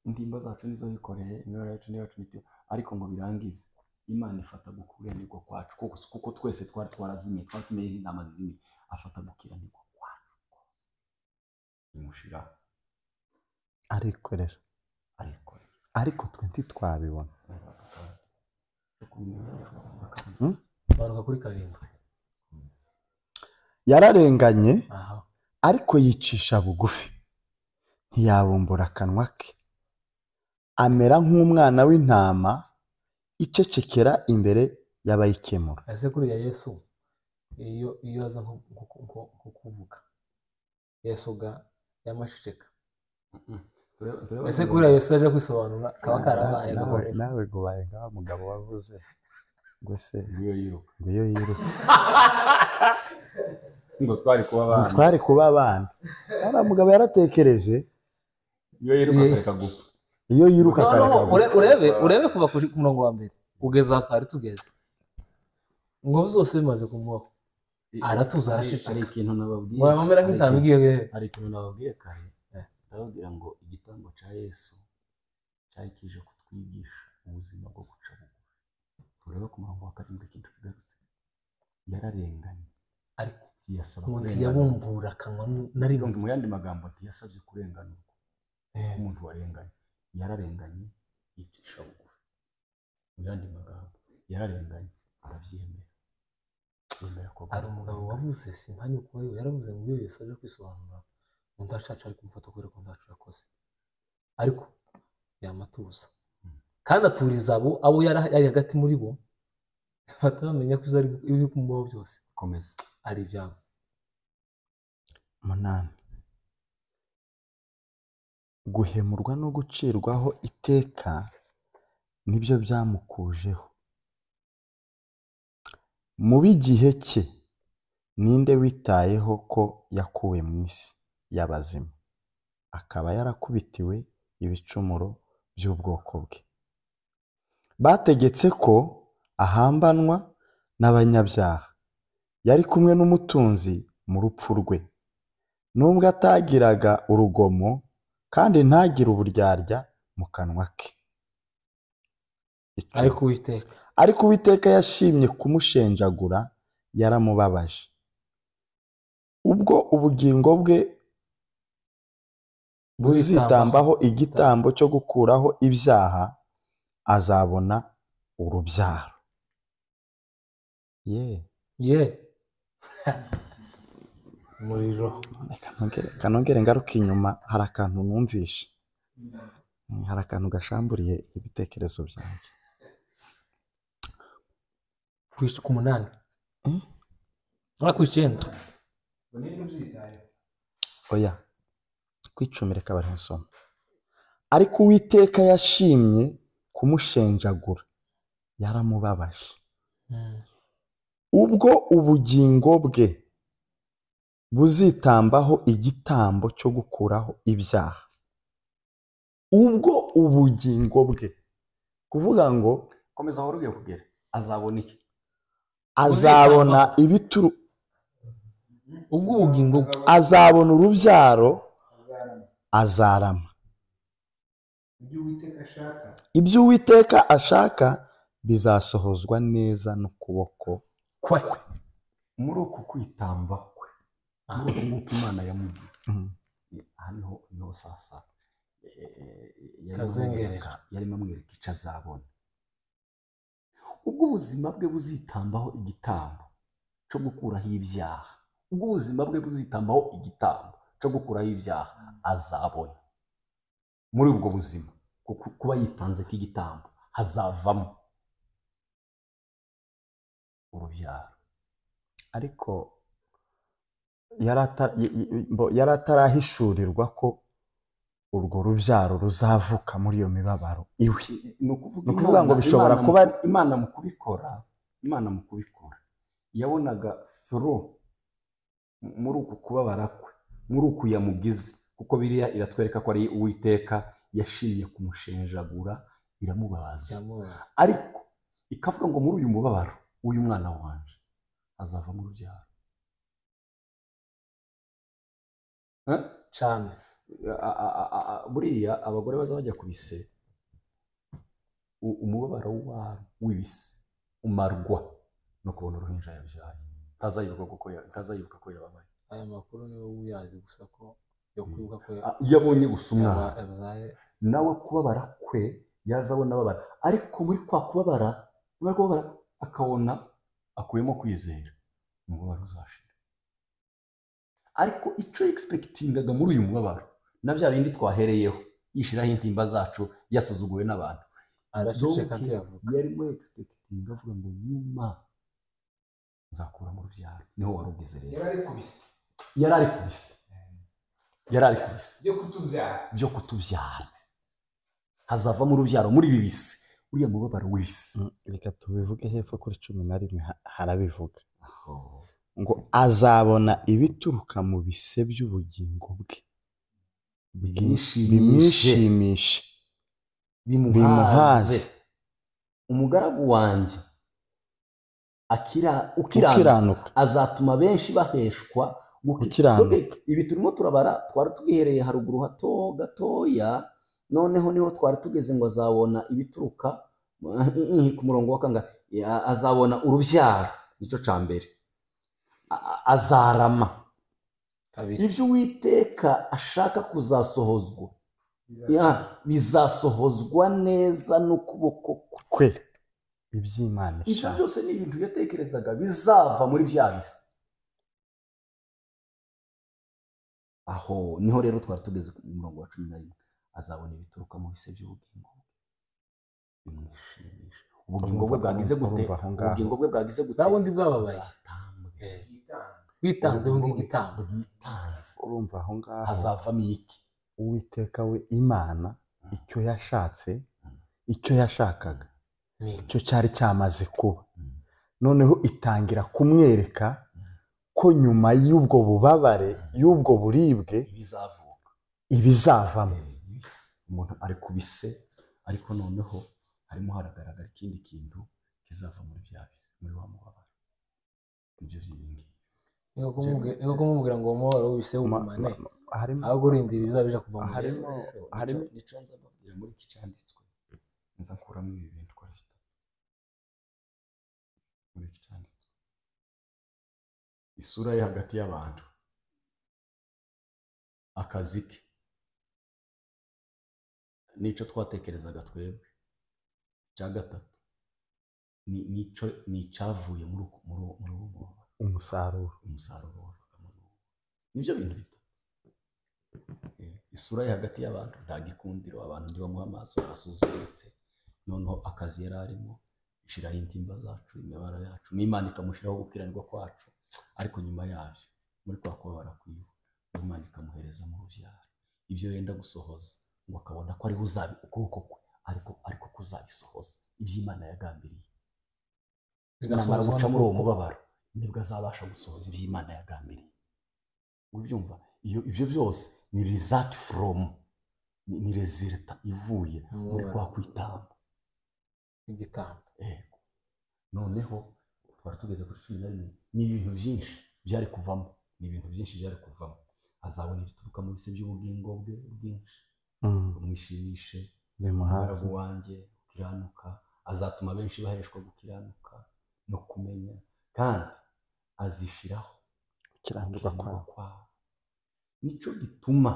[SPEAKER 3] intimba zacu nizo yikoreye imibare yacu niyacu mitiba ariko ngo birangize imana ifata gukiranirwa kwacu kuko, kuko twese twari twarazimye twari tumeye nk'intama zimwe afata gukiranirwa kwacu kose imushiraho
[SPEAKER 1] arikorera
[SPEAKER 3] ariko
[SPEAKER 1] ariko twe ntitwabibona
[SPEAKER 2] manuka kuri karindwi
[SPEAKER 1] yararenganye
[SPEAKER 2] aha
[SPEAKER 1] ariko yicisha bugufi ntiyabumbura akanwa ke amera nk'umwana w'intama icecekera imbere y'abayikemura
[SPEAKER 2] ese kuriya yesu iyo iyo aza nko nko- nko- nko kuvuga yesu ga yamashishika ese kuriya yesu yaje kwisobanura kaba karabaye
[SPEAKER 1] nawe
[SPEAKER 2] gahoro
[SPEAKER 1] nawe gubaye ngaho mugabo wavuze ngo se
[SPEAKER 3] Nguyo yiruka.
[SPEAKER 1] ngo iyo yiruka
[SPEAKER 3] ngo twari kuba
[SPEAKER 1] ngo
[SPEAKER 3] abana
[SPEAKER 1] twari kuba abana ari mugabo yaratekereje
[SPEAKER 3] iyo yiruka akareka gupfa
[SPEAKER 1] iyo yiruka kare
[SPEAKER 5] noneho
[SPEAKER 1] kare
[SPEAKER 5] ure- urebe urebe kuva ku murongo wa mbere kugeza aha twari tugeze ngo zose bimaze kumubaho aratuza,
[SPEAKER 3] Hari-
[SPEAKER 5] araceceka.
[SPEAKER 3] hari ikintu nababwiye
[SPEAKER 5] mwaba mera nk'itanu
[SPEAKER 3] Hari ikintu-
[SPEAKER 5] igiye we
[SPEAKER 3] hari ikintu nababwiye kare ndababwira ngo igitambo cya yesu cyari kije kutwigisha ubuzima bwo guca bugufi turebe ku murongo wa karindwi ikintu kigarutse yararenganye
[SPEAKER 5] ariko
[SPEAKER 3] ntiyasaba
[SPEAKER 5] umuntu
[SPEAKER 3] kurenganurwa
[SPEAKER 5] yabumbura akanwa narimo
[SPEAKER 3] mu yandi magambo ntiyasabye kurenganurwa umuntu warenganye yararenganye yicisha bugufi mu yandi magambo yararenganye arabyemera yemera ko
[SPEAKER 5] hari umugabo wavuze simba ni uko we yaravuze ngo iyo yesu aje kwisobanura mu ndacaca ari kumufata kubera ko ndacu yakoze ariko yamatuza kandi aturiza abo abo yari ari hagati muri bo bataramenya ko ibyo ari ibiri kumubaho byose
[SPEAKER 3] komeza
[SPEAKER 5] ari ibyabo
[SPEAKER 1] umunani guhemurwa no gucirwaho iteka nibyo byamukujeho mu b'igihe cye ninde witayeho ko yakuwe mu isi y'abazima akaba yarakubitiwe ibicumuro by'ubwoko bwe bategetse ko ahambanwa n'abanyabyaha yari kumwe n'umutunzi mu rupfu rwe nubwo atagiraga urugomo kandi ntagire uburyarya mu kanwa ke Icumi.
[SPEAKER 5] ariko uwiteka
[SPEAKER 1] ariko uwiteka yashimye kumushenjagura yaramubabaje ubwo ubugingo bwe buzitambaho igitambo cyo gukuraho ibyaha azabona urubyaro ye
[SPEAKER 5] ye umuriro
[SPEAKER 1] kanongere- kanongere ngaruka inyuma hari akantu numvishe Mm, hari akantu gashamburiye ibitekerezo byanjye
[SPEAKER 5] ku ic- ku munani
[SPEAKER 1] Eh?
[SPEAKER 5] ah ku icyenda
[SPEAKER 4] ngo ninde ubyitayeho
[SPEAKER 1] oya kwicumira reka bari nsoma ariko uwiteka yashimye kumushenjagura yaramubabaje
[SPEAKER 5] Mm.
[SPEAKER 1] ubwo ubugingo bwe buzitambaho igitambo cyo gukuraho ibyaha ubwo ubugingo bwe kuvuga ngo
[SPEAKER 3] komeza aho ugiye kugera azabona iki
[SPEAKER 1] azabona ibituru
[SPEAKER 5] ubwo ubugingo bwe
[SPEAKER 1] azabona urubyaro
[SPEAKER 4] azarama
[SPEAKER 1] azarama
[SPEAKER 4] ibyo uwiteka ashaka
[SPEAKER 1] ibyo uwiteka ashaka bizasohozwa neza n'ukuboko
[SPEAKER 5] kwe
[SPEAKER 3] muri uku kwitamba kwe muri uku nk'uko imana yamugize
[SPEAKER 1] Mm.
[SPEAKER 3] aha niho niho sasa eh, eh, yarimo
[SPEAKER 5] Kazengerera.
[SPEAKER 3] amwereka- yarimo amwereka icyo azabona ubwo ubuzima bwe buzitambaho igitambo cyo gukuraho ibyaha ubwo ubuzima bwe buzitambaho igitambo cyo gukuraho ibyaha azabona muri ubwo buzima kuko kuba yitanze k'igitambo hazavamo urubyaro
[SPEAKER 1] ariko yari ata- y- y- mbo- yari atarahishurirwa ko urwo rubyaro ruzavuka muri iyo mibabaro iwe
[SPEAKER 3] ni ukuvuga
[SPEAKER 1] Ni ukuvuga
[SPEAKER 3] Imana-
[SPEAKER 1] ngo bishobora
[SPEAKER 3] Imana mu-
[SPEAKER 1] kuba ari-
[SPEAKER 3] imana mu kubikora imana mu kubikora yabonaga thru muri uku kubabara kwe muri uku yamugize kuko biriya iratwereka ko ari uwiteka yashimye kumushenjagura iramubaza
[SPEAKER 5] Yamubabaza.
[SPEAKER 3] ariko ikavuga ngo muri uyu mubabaro w'uyu mwana wanje azava mu rubyaro Eh?
[SPEAKER 5] cyane
[SPEAKER 3] a- a- a- a- a- buriya abagore baza bajya ku bise u- umubabaro wa- w'ibise umarwa no kubona uruhinja yabyaye ntazayibuka kuko ya- ntazayibuka ko yababaye
[SPEAKER 5] aya makuru niwe uyazi gusa ko yo kwibuka ko
[SPEAKER 3] Ah, iyo abonye gusa umwana
[SPEAKER 5] yaba- yabyaye
[SPEAKER 3] nawe kubabara kwe yazabona ababara ariko muri kwa kubabara kubabara kubabara akabona akuyemo kwizera umubabaro uzashira ariko icyo yegisipekitingaga muri uyu mubabaro na bya bindi twahereyeho yishiraho intimba zacu yasuzuguwe n'abantu
[SPEAKER 5] araceceka
[SPEAKER 3] Donc,
[SPEAKER 5] ntiyavuga
[SPEAKER 3] yarimo yegisipekitinga avuga ngo nyuma nzakura mu rubyaro niho wari ugeze rero
[SPEAKER 4] yari ari kubisi
[SPEAKER 3] yari ari ku bisi yari ari ku bisi
[SPEAKER 4] byo kutubyara
[SPEAKER 3] byo kutubyara hazavamo urubyaro muri ibi bisi uriya mubabaro w'isi
[SPEAKER 1] Mm, reka tubivuge hepfo kuri cumi na rimwe ha- harabivuga ngo azabona ibituruka mu bise by'ubugingo bwe Bwi-
[SPEAKER 3] Bimwishimishe.
[SPEAKER 1] bimwishimishe
[SPEAKER 3] bimuhaze
[SPEAKER 1] bimuhaze
[SPEAKER 3] umugaragu wanjye akira- ukiranuka
[SPEAKER 1] ukiranuka
[SPEAKER 3] azatuma benshi baheshwa guki-
[SPEAKER 1] Gukiranuka.
[SPEAKER 3] Dore ibi turimo turabara twari twihereye haruguru hato gatoya noneho niho twari tugeze ngo azabona ibituruka eh, ku murongo wa kangahe Ya- azabona urubyaro nicyo cya mbere A- a- azarama
[SPEAKER 2] kabiri
[SPEAKER 3] ibyo uwiteka ashaka kuzasohozwa ya bizasohozwa neza n'ukuboko kwe
[SPEAKER 1] kwe iby'imana
[SPEAKER 3] ibyo
[SPEAKER 1] ishaka
[SPEAKER 3] byose ni ibintu yatekerezaga bizava muri bya bisi aho niho rero twari tugeze ku murongo wa cumi na rimwe azabona ibituruka mu bise by'ubugingo bwe bimwishimisha ubugingo bwe bwagize gute
[SPEAKER 1] Urumva aho ngaho.
[SPEAKER 3] ubugingo bwe bwagize gute
[SPEAKER 2] bwa bundi bwababaye
[SPEAKER 3] Bwatambuye.
[SPEAKER 2] witanzeho nk'igitambo
[SPEAKER 3] Bwitanze.
[SPEAKER 1] urumva aho ngaho
[SPEAKER 3] hazavamo iki
[SPEAKER 1] uwiteka we imana icyo yashatse icyo yashakaga
[SPEAKER 2] Ni
[SPEAKER 1] icyo cyari cyamaze kuba
[SPEAKER 3] Mm.
[SPEAKER 1] noneho itangira kumwereka ko nyuma y'ubwo bubabare y'ubwo buribwe
[SPEAKER 3] ibizavuka
[SPEAKER 1] ibizavamo
[SPEAKER 3] umuntu ari ku bise ariko noneho harimo haragaragara ikindi kintu kizava muri bya bise muri wa mubabaro nibyo by'ibingi
[SPEAKER 2] nko kumubwira- ni nko kumubwira ngo umubabaro w'ibise
[SPEAKER 1] Ma-
[SPEAKER 2] wumane
[SPEAKER 1] ma- harimo
[SPEAKER 2] ahubwo urindira ibizabija kuva mu bise
[SPEAKER 1] harimo harimo
[SPEAKER 3] nico nza mbabwira muri iki cyanditswe nza nkuramo ibi bintu uko ari bitatu muri iki cyanditswe isura ye hagati y'abantu akazi ke nico twatekerezaga twebwe icya gatatu ni- nico ni icyavuye muri uku- muri uwo- muri uwo mubabaro
[SPEAKER 1] umusaruro
[SPEAKER 3] umusaruro wavaga muri uwo nibyo bintu bitatu Eh, isura ye hagati y'abantu nta gikundiro abantu ntibamuha amaso arasuzuguritse noneho akazi yari arimo ishiraho intimba zacu imibabaro yacu n'imana ikamushyiraho gukiranirwa kwacu ariko nyuma yabyo muri kwa kubabara kwiwe imana ikamuhereza mu rubyaro ibyo yenda gusohoza ngo akabona ko ariho uzabi ukuboko kwe ariko ariko kuzabisohoza iby'imana yagambiriye namara guca muri uwo mubabaro nibwo azabasha gusohoza ibyo imana yagambiriye ubyumva iyo ibyo byose ni result from ni, ni result ivuye muri kwa kwitamba
[SPEAKER 2] igitambo
[SPEAKER 3] yego noneho twari tugeze kuri cumi na rimwe ni ibintu byinshi byari kuvamo ni ibintu byinshi byari kuvamo azabona ibituruka mu bise by'ubugingo bwe bwinshi
[SPEAKER 1] Mm,
[SPEAKER 3] bumwishimishe
[SPEAKER 1] bimuhaze
[SPEAKER 3] umugaragu wanjye ukiranuka azatuma benshi baheshwa gukiranuka no kumenya kandi azishiraho
[SPEAKER 1] gukiranirwa kwawe
[SPEAKER 3] kwawe nicyo gituma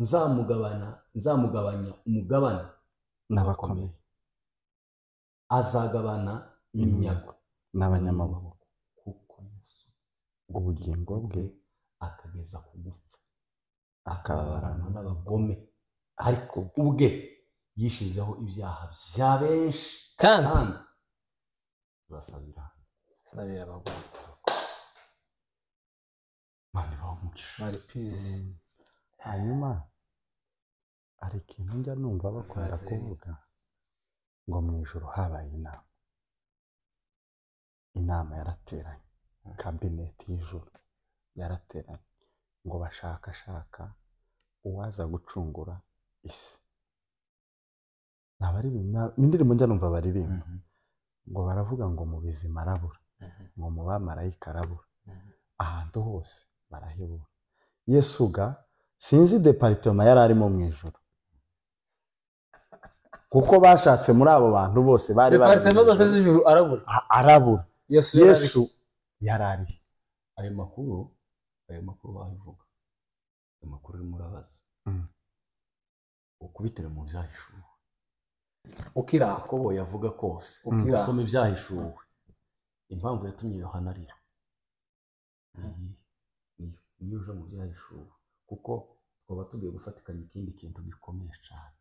[SPEAKER 3] nzamugabana nzamugabanya umugabane
[SPEAKER 1] n'abakomeye
[SPEAKER 3] azagabana iminyago
[SPEAKER 1] n'abanyamaboko
[SPEAKER 3] kuko yasutse
[SPEAKER 1] ubugingo bwe
[SPEAKER 3] akageza ku gupfa
[SPEAKER 1] akababarana
[SPEAKER 3] akababaranwa n'abagome ariko ubwe yishizeho ibyaha bya benshi
[SPEAKER 2] kandi
[SPEAKER 3] kandi azasabira
[SPEAKER 2] sabira abagore
[SPEAKER 3] mani bamugisha
[SPEAKER 2] mari pizi
[SPEAKER 1] hanyuma hari ikintu njya numva bakunda
[SPEAKER 2] Bazi.
[SPEAKER 1] kuvuga ngo mu ijoro habaye inama inama yarateranye kabineti y'ijoro yarateranye ngo bashakashaka uwaza gucungura isi ni abaririmba ni indirimbo njya numva baririmba ngo baravuga ngo mu bizima arabura ngo mu bamarayika arabura ahantu hose barahebura yesu ga sinzi deparitoma yari arimo mu ijoro kuko bashatse muri abo bantu bose bari bari mu
[SPEAKER 2] departement zose
[SPEAKER 1] ijoro.
[SPEAKER 2] z'ijuru arabura
[SPEAKER 1] A- arabura
[SPEAKER 2] yesu yari ari-
[SPEAKER 1] yesu yari arihe
[SPEAKER 3] ayo makuru ayo makuru wabivuga ayo makuru urimo urabaza
[SPEAKER 1] Mm.
[SPEAKER 3] ukubitire mu byahishuwe
[SPEAKER 2] ukiraho
[SPEAKER 3] uko yavuga kose
[SPEAKER 2] ukiraho
[SPEAKER 3] usoma ibyahishuwe impamvu yatumye yohana arira Iyi- niyo niyo uje mu byahishuwe kuko twaba tugiye gufatikanya ikindi kintu gikomeye cyane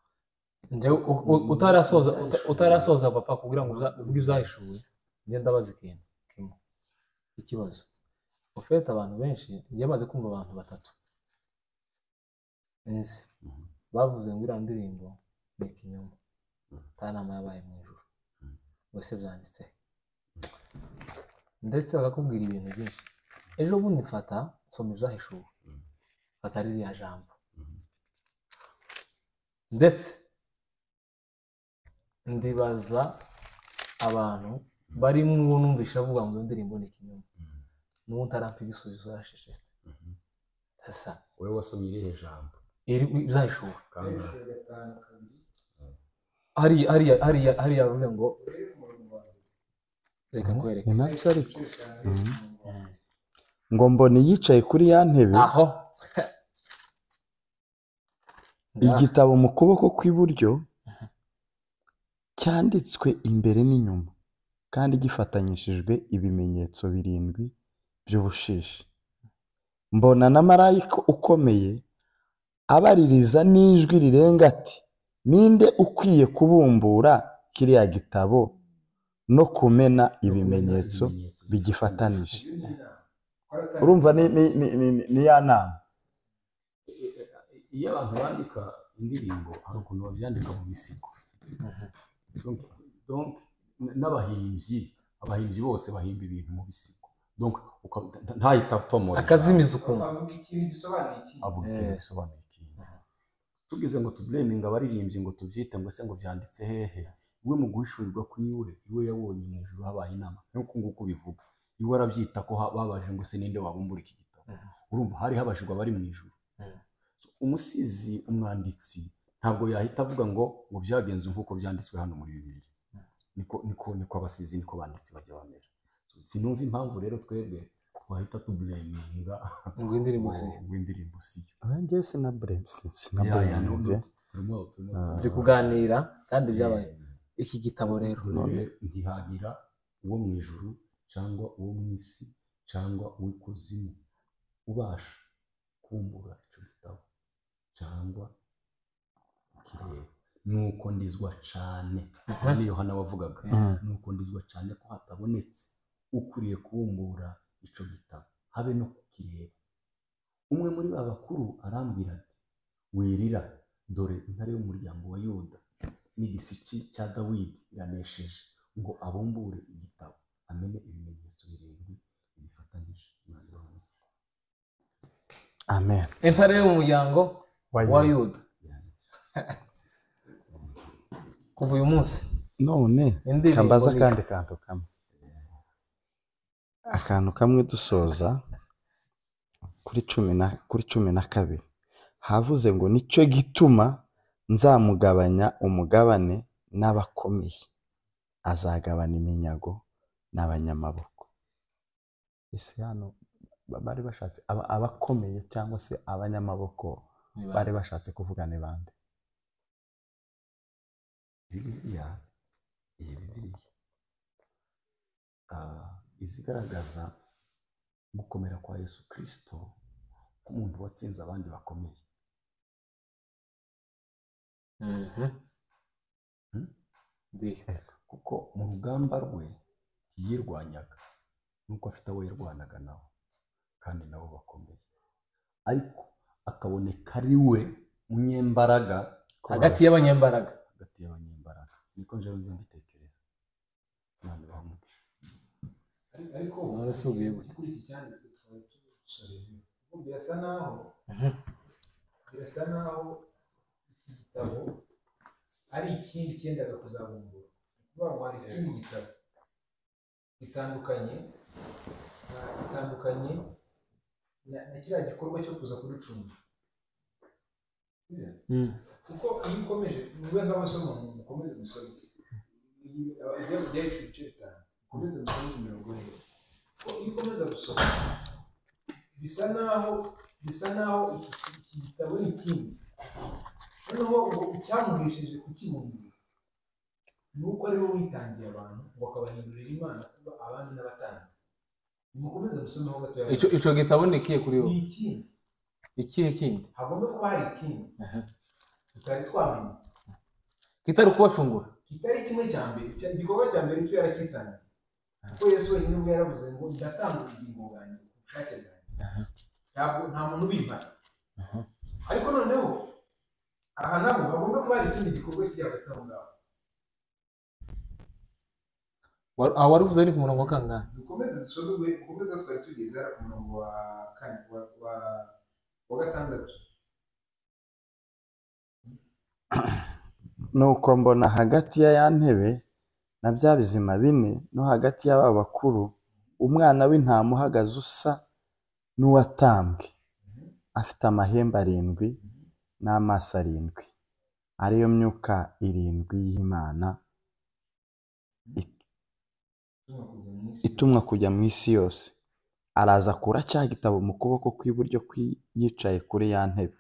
[SPEAKER 2] njyewe u- u- utarasoza uta- utarasoza papa kugira ngo uza- uvuge ibyahishuwe njye ndabaza ikintu kimwe ikibazo ufite abantu benshi njye maze kumva abantu batatu nzi
[SPEAKER 3] Mhm.
[SPEAKER 2] bavuze ngo iriya ndirimbo ni ikinyoma
[SPEAKER 3] Mhm.
[SPEAKER 2] nta nama yabaye mu ijoro
[SPEAKER 3] Mhm.
[SPEAKER 2] bose byanditse ndetse bakakubwira ibintu byinshi ejo bundi mfata nsoma ibyahishuwe
[SPEAKER 3] Mhm.
[SPEAKER 2] fata ririya jambo ndetse ndibaza abantu barimo uwo numvise avuga ngo iyo ndirimbo ni ikinyoma n'uwo utarampa igisubizo yarashishetse asa
[SPEAKER 3] wowe wasomye irihe jambo
[SPEAKER 2] bizayishobora
[SPEAKER 3] kangahe
[SPEAKER 4] hejuru gatanu kabiri
[SPEAKER 2] hariya hariya hariya hariya yavuze ngo
[SPEAKER 4] urebe ku murongo wa mbere
[SPEAKER 2] reka kwereke
[SPEAKER 1] ni nabyo ariko
[SPEAKER 4] eshanu
[SPEAKER 1] ngo mbona yicaye kuri ya ntebe
[SPEAKER 2] aho
[SPEAKER 1] igitabo mu kuboko kw'iburyo cyanditswe imbere n'inyuma kandi gifatanyishijwe ibimenyetso birindwi by'ubushishi mbona na marayika ukomeye abaririza n'ijwi rirenga ati ninde ukwiye kubumbura kiriya gitabo no kumena ibimenyetso bigifatanije urumva ni- ni- ni- ni- ni ya nama
[SPEAKER 3] iyo abantu bandika indirimbo hari ukuntu babyandika mu bisigo Donc, donc, n- n'abahimbyi abahimbyi bose bahimba ibintu mu bisigo donc uka- nta- ntahita atomora ijambo.
[SPEAKER 2] akazimiza ukuntu
[SPEAKER 4] avuga ikintu gisobanuye ikindi
[SPEAKER 3] avuga ikintu bisobanuye ikindi tugize ngo tubureminga abaririmbyi ngo tubyite ngo se ngo byanditse hehe we mu guhishurirwa kw'iwe iwe yabonye mu ijuru habaye inama nk'uko nguko ubivuga iwe arabyita ko ha- babaje ngo se ninde wabumbura iki gitabo urumva hari habajijwe abari mu ijuru So, umusizi umwanditsi ntabwo yahita avuga ngo ngo byagenze nk'uko byanditswe hano muri bibiliya niko niko niko abasizi niko banditsi bajya bamera So, sinumva impamvu rero twebwe twahita tubureminga
[SPEAKER 2] ngo indirimbo si
[SPEAKER 3] rw'indirimbo siyo
[SPEAKER 1] ngewe sinaburemusi
[SPEAKER 3] Ya, ya, no,
[SPEAKER 1] sinaburemusi
[SPEAKER 3] turimo- turimo-
[SPEAKER 1] Ah.
[SPEAKER 2] turi kuganira kandi byabaye
[SPEAKER 3] Eh,
[SPEAKER 2] iki gitabo rero
[SPEAKER 3] none ntihagira uwo mu ijuru cyangwa uwo mu isi cyangwa uw'ikuzimu ubasha kumbura icyo gitabo cyangwa kireba nuko ndizwa cyane ni yohana wavugaga
[SPEAKER 1] Mm.
[SPEAKER 3] nuko ndizwa cyane ko hatabonetse ukwiriye kubumbura icyo gitabo habe no kukireba umwe muri ba bakuru arambwira ati wirira dore intare y'umuryango wa yuda n'igisiki cya dawidi iranesheje ngo abumbure igitabo amenye ibimenyetso birindwi bifatanyije umwanzuro w'umuntu.
[SPEAKER 1] amen
[SPEAKER 2] intare yo mu muryango wa yuda kuva uyu munsi
[SPEAKER 1] none
[SPEAKER 2] indirimbo
[SPEAKER 1] kambaza
[SPEAKER 2] ni-
[SPEAKER 1] akandi kantu kamwe akantu kamwe dusoza kuri cumi na kuri cumi na kabiri havuze ngo nicyo gituma nzamugabanya umugabane n'abakomeye azagabana iminyago n'abanyamaboko ese hano ba- bari bashatse aba- abakomeye cyangwa se abanyamaboko bari bashatse kuvuga ni bande
[SPEAKER 3] bibiliya iyi bibiliya ah, izigaragaza gukomera kwa yesu kirisito nk'umuntu watsinze abandi bakomeye
[SPEAKER 2] Mhm.
[SPEAKER 3] Hmm?
[SPEAKER 2] Ndi.
[SPEAKER 3] kuko mu rugamba rwe ntiyirwanyaga nuko afite abo yarwanaga nabo kandi nabo bakomeye ariko akaboneka ari we munyembaraga
[SPEAKER 2] hagati y'abanyembaraga
[SPEAKER 3] hagati y'abanyembaraga niko njewe nza mbitekereza imana ibahe umugisha
[SPEAKER 4] ariko
[SPEAKER 2] None se ugiye gute?
[SPEAKER 4] kuri iki cyanditswe tukaba tusoreje Kuko birasa naho
[SPEAKER 2] Mhm.
[SPEAKER 4] birasa naho iki gitabo ari ikindi cyendaga kuzabumbura Ni ukuvuga ngo hari ikindi gitabo gitandukanye na- gitandukanye na na kiriya gikorwa cyo kuza kuducunga
[SPEAKER 2] Mm.
[SPEAKER 4] kuko iyo ukomeje mube nk'abasoma mukomeze musome ibyacu ibice bitanu mukomeze musome imirongo ine kuko iyo ukomeza gusoma bisa naho bisa naho iki iki gitabo ni ikindi noneho ngo icyamuhesheje kukibumbura ni uko ari we witangiye abantu ngo akabahindurira imana kuba abandi n'abatanzi nimukomeze musomeho gatoya
[SPEAKER 2] Ico- ico gitabo ni ikihe kuri
[SPEAKER 4] ni
[SPEAKER 2] wowe
[SPEAKER 4] ikindi
[SPEAKER 2] ikihe kindi
[SPEAKER 4] hagomba kuba hari ikindi tutari twamenya
[SPEAKER 2] kitari ukubacungura
[SPEAKER 4] kitari kimwe cya mbere icya- igikorwa cya mbere cyo yarakitangiye kuko yesu wenyine ubwo yaravuze ngo ndatanga ubugingo bwanjye ku bushake bwanjye ntabwo nta muntu ubimara ariko noneho aha naho hagomba kuba hari ikindi gikorwa kiri hagati aho ngaho
[SPEAKER 2] Wa- ah, warivuze ni ku murongo kangahe
[SPEAKER 4] dukomeze dusomerwe dukomeze aho twari tugeze hariya ku murongo wa kane wa wa wa gatandatu
[SPEAKER 1] nuko mbona hagati ya ya ntebe na bya bizima bine no hagati y'aba bakuru umwana w'intama uhagaze usa n'uwatambwe afite amahembe arindwi n'amaso arindwi ariyo myuka irindwi y'imana itumwa kujya mu isi yose araza akura cya gitabo mu kuboko kw'iburyo kwi- yicaye kuri ya ntebe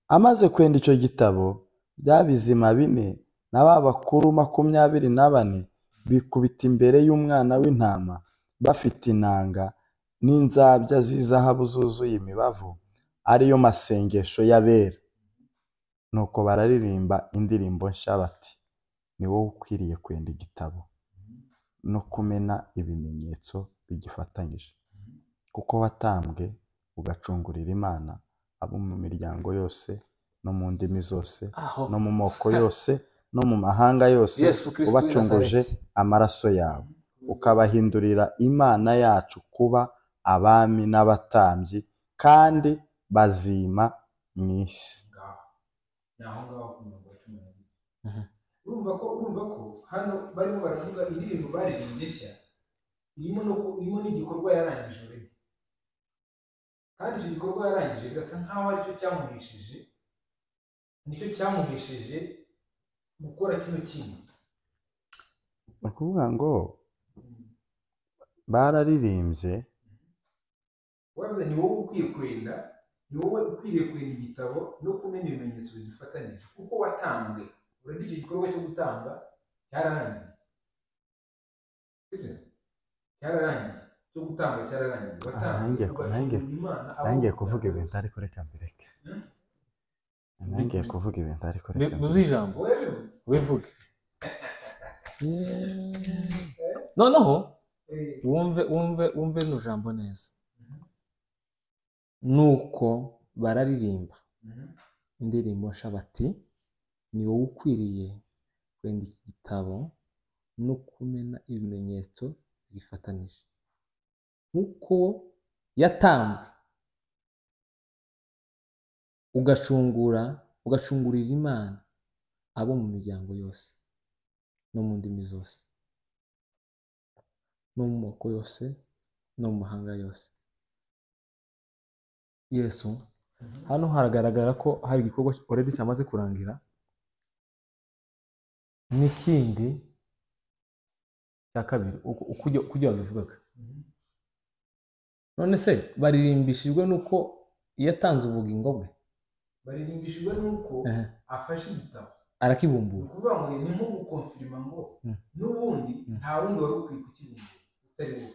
[SPEAKER 1] amaze kwenda icyo gitabo bya bizima bine na ba bakuru makumyabiri na bane bikubita imbere y'umwana w'intama bafite inanga n'inzabya z'izahabu zuzuye imibavu ariyo masengesho y'abera nuko bararirimba indirimbo nshya bati ni wowe ukwiriye kwenda igitabo no kumena ibimenyetso bigifatanyije kuko watambwe ugacungurira imana abo mu miryango yose no mu ndimi zose
[SPEAKER 5] aho
[SPEAKER 1] no mu moko yose no mu mahanga yose
[SPEAKER 5] yesu kirisito w'i
[SPEAKER 1] ubacunguje
[SPEAKER 5] Nazareti.
[SPEAKER 1] amaraso yawe ukabahindurira imana yacu kuba abami n'abatambyi kandi bazima mu isi
[SPEAKER 4] ngaho ni aho ngaho ku mirongo ya cumi n'abiri
[SPEAKER 2] Mhm.
[SPEAKER 4] urumva ko urumva ko hano barimo baravuga indirimbo baririmbye nshya irimo no ku- irimo n'igikorwa yarangije urebe kandi icyo gikorwa yarangije birasa nkaho aricyo cyamuhesheje nicyo cyamuhesheje gukora kino kintu
[SPEAKER 1] ni ukuvuga ngo bararirimbye
[SPEAKER 4] wabuze ni wowe ukwiye kwenda ni wowe ukwiriye kwenda igitabo no kumenya ibimenyetso bigifatanije kuko watambwe urabona icyo gikorwa cyo gutanga cyararangiye sibyo cyararangiye cyo gutanga cyararangiye
[SPEAKER 1] nanjye- nanjye- nangiye kuvuga
[SPEAKER 4] ibintu
[SPEAKER 1] ibintu ariko reka mbireke
[SPEAKER 4] Hmm?
[SPEAKER 1] nangiye kuvuga ibintu ariko reka
[SPEAKER 2] Mu
[SPEAKER 1] mbireke
[SPEAKER 2] ijambo
[SPEAKER 4] wewe
[SPEAKER 2] wivuge
[SPEAKER 1] Yeee.
[SPEAKER 2] noneho
[SPEAKER 4] eh,
[SPEAKER 2] wumve wumve wumve rino jambo neza
[SPEAKER 4] Mhm.
[SPEAKER 2] nuko bararirimba
[SPEAKER 4] mhm,
[SPEAKER 2] indirimbo nshya bati ni wowe ukwiriye kwenda iki gitabo no kumena ibimenyetso bifatanije nk'uko yatambwe ugacungura ugacungurira imana abo mu miryango yose no mu ndimi zose no mu moko yose no mu mahanga yose yesu
[SPEAKER 4] mhm.
[SPEAKER 2] hano haragaragara ko hari igikorwa already cyamaze kurangira n'ikindi cya kabiri uko- uko ibyo- uko ibyo babivugaga none se baririmbishijwe n'uko iyo atanze ubugingo bwe
[SPEAKER 4] baririmbishijwe n'uko
[SPEAKER 2] ehe,
[SPEAKER 4] afashe igitabo ni
[SPEAKER 2] arakibumbura
[SPEAKER 4] ukuvuga ngo ni nko gukonfirima ngo
[SPEAKER 2] Mhm.
[SPEAKER 4] n'ubundi
[SPEAKER 2] Mhm.
[SPEAKER 4] nta wundi wari ukwiye kukirinda utari wowe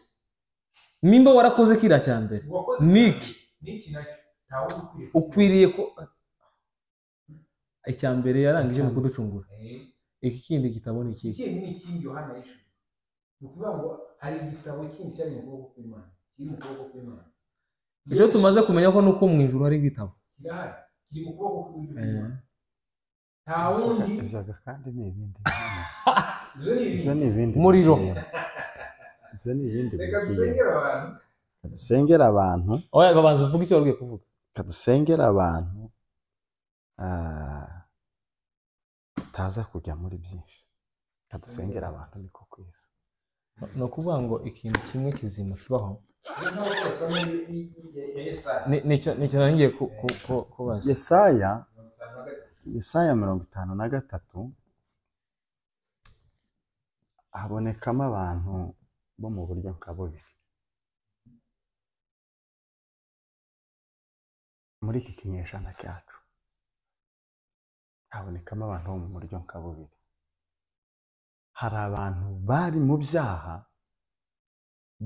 [SPEAKER 2] nimba warakoze kiriya cya mbere
[SPEAKER 4] Uwakoze
[SPEAKER 2] Niki?
[SPEAKER 4] niki nacyo nta wundi ukwiye
[SPEAKER 2] ukwiriye ko icya mbere yarangije ni ukuducungura
[SPEAKER 4] Eh,
[SPEAKER 2] iki kindi gitabo ni ikihe
[SPEAKER 4] ikindi ni ikindi yohana yishuye ni ukuvuga ngo hari igitabo kindi cyari mu kuboko kw'imana kiri mu kuboko kw'imana
[SPEAKER 2] icyo tumaze kumenya ko ni uko mu ijuru hari ibitabo
[SPEAKER 4] kirahari kiri mu kuboko
[SPEAKER 2] Eh.
[SPEAKER 4] kw'imana nta wundi
[SPEAKER 1] ibyaga kandi ni ibindi
[SPEAKER 4] ibyo ni
[SPEAKER 1] ibyo
[SPEAKER 4] ibindi
[SPEAKER 1] ni ibindi
[SPEAKER 2] Umuriro.
[SPEAKER 1] bikirimo. ibyo ni ibindi
[SPEAKER 4] reka
[SPEAKER 1] bikirimo.
[SPEAKER 4] dusengere abantu
[SPEAKER 1] kadusengera abantu
[SPEAKER 2] oya babanza uvuge icyo wari ugiye kuvuga
[SPEAKER 1] kadusengera abantu ah, tutaza kujya muri byinshi kadusengera abantu niko kwiza
[SPEAKER 2] ni ukuvuga ngo ikintu kimwe kizima kibaho
[SPEAKER 4] rero ntabwo twasa ya yesaya
[SPEAKER 2] Ni- nicyo nicyo nari ngiye ku- ku- ku- kubaza
[SPEAKER 1] yesaya
[SPEAKER 4] mirongo itanu na gatatu
[SPEAKER 1] yesaya mirongo itanu na gatatu habonekamo abantu bo mu buryo nka bubiri muri iki kinyejana cyacu habonekamo abantu bo mu buryo nka bubiri hari abantu bari mu byaha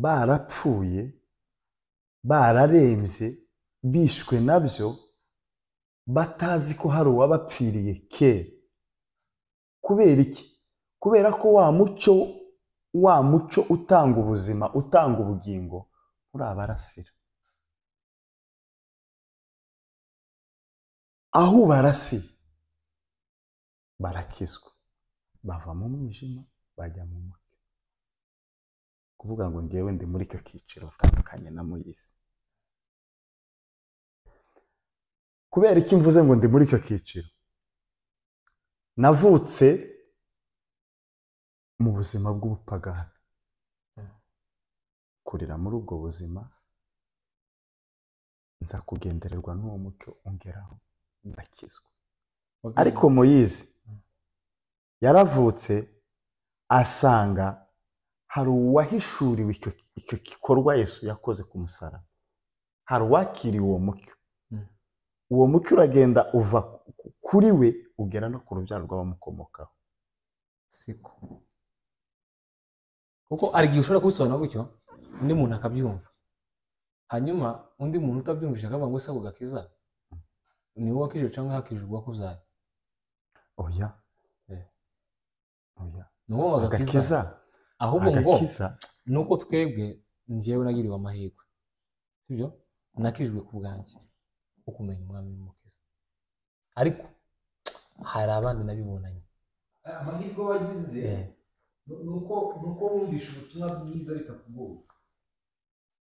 [SPEAKER 1] barapfuye bararembye bishwe nabyo batazi ko hari uwabapfiriye kera kubera iki kubera ko wa mucyo wa mucyo utanga ubuzima utanga ubugingo urabarasira aho ubarasiye barakizwa bava mu mwijima bajya mu mucyo kuvuga ngo ngewe ndi muri icyo cyiciro utandukanye na muyisi kubera iki mvuze ngo ndi muri icyo cyiciro navutse mu buzima bw'ubupagani kurira muri ubwo buzima nza kugendererwa n'uwo mucyo ungeraho ndakizwa ariko muyizi yaravutse asanga hari uwahishuriwe icyo icyo gikorwa yesu yakoze ku musaraba hari uwakiriye uwo mucyo uwo mucyo uragenda uva ku- kuri we ugera no ku rubyaro rw'abamukomokaho
[SPEAKER 2] siko kuko hari igihe ushobora kubisobanura gutyo undi muntu akabyumva hanyuma undi muntu utabyumvise akavuga ngo se ako gakiza ni wowe wakijije cyangwa hakijije uwakuzaye
[SPEAKER 1] oya
[SPEAKER 2] Eh.
[SPEAKER 1] oya
[SPEAKER 2] ni wowe wagakiza
[SPEAKER 1] agakiza
[SPEAKER 2] ahubwo ngo
[SPEAKER 1] agakiza
[SPEAKER 2] ni uko twebwe njyewe nagiriwe amahirwe sibyo nakijijwe ku bwanjye wo kumenya umwami n'umukiza ariko hari abandi nabibonanye
[SPEAKER 4] amahirwe wagize
[SPEAKER 2] Eh,
[SPEAKER 4] nu- ni uko ni uko wumvisha ubutumwa bwiza bitakugoye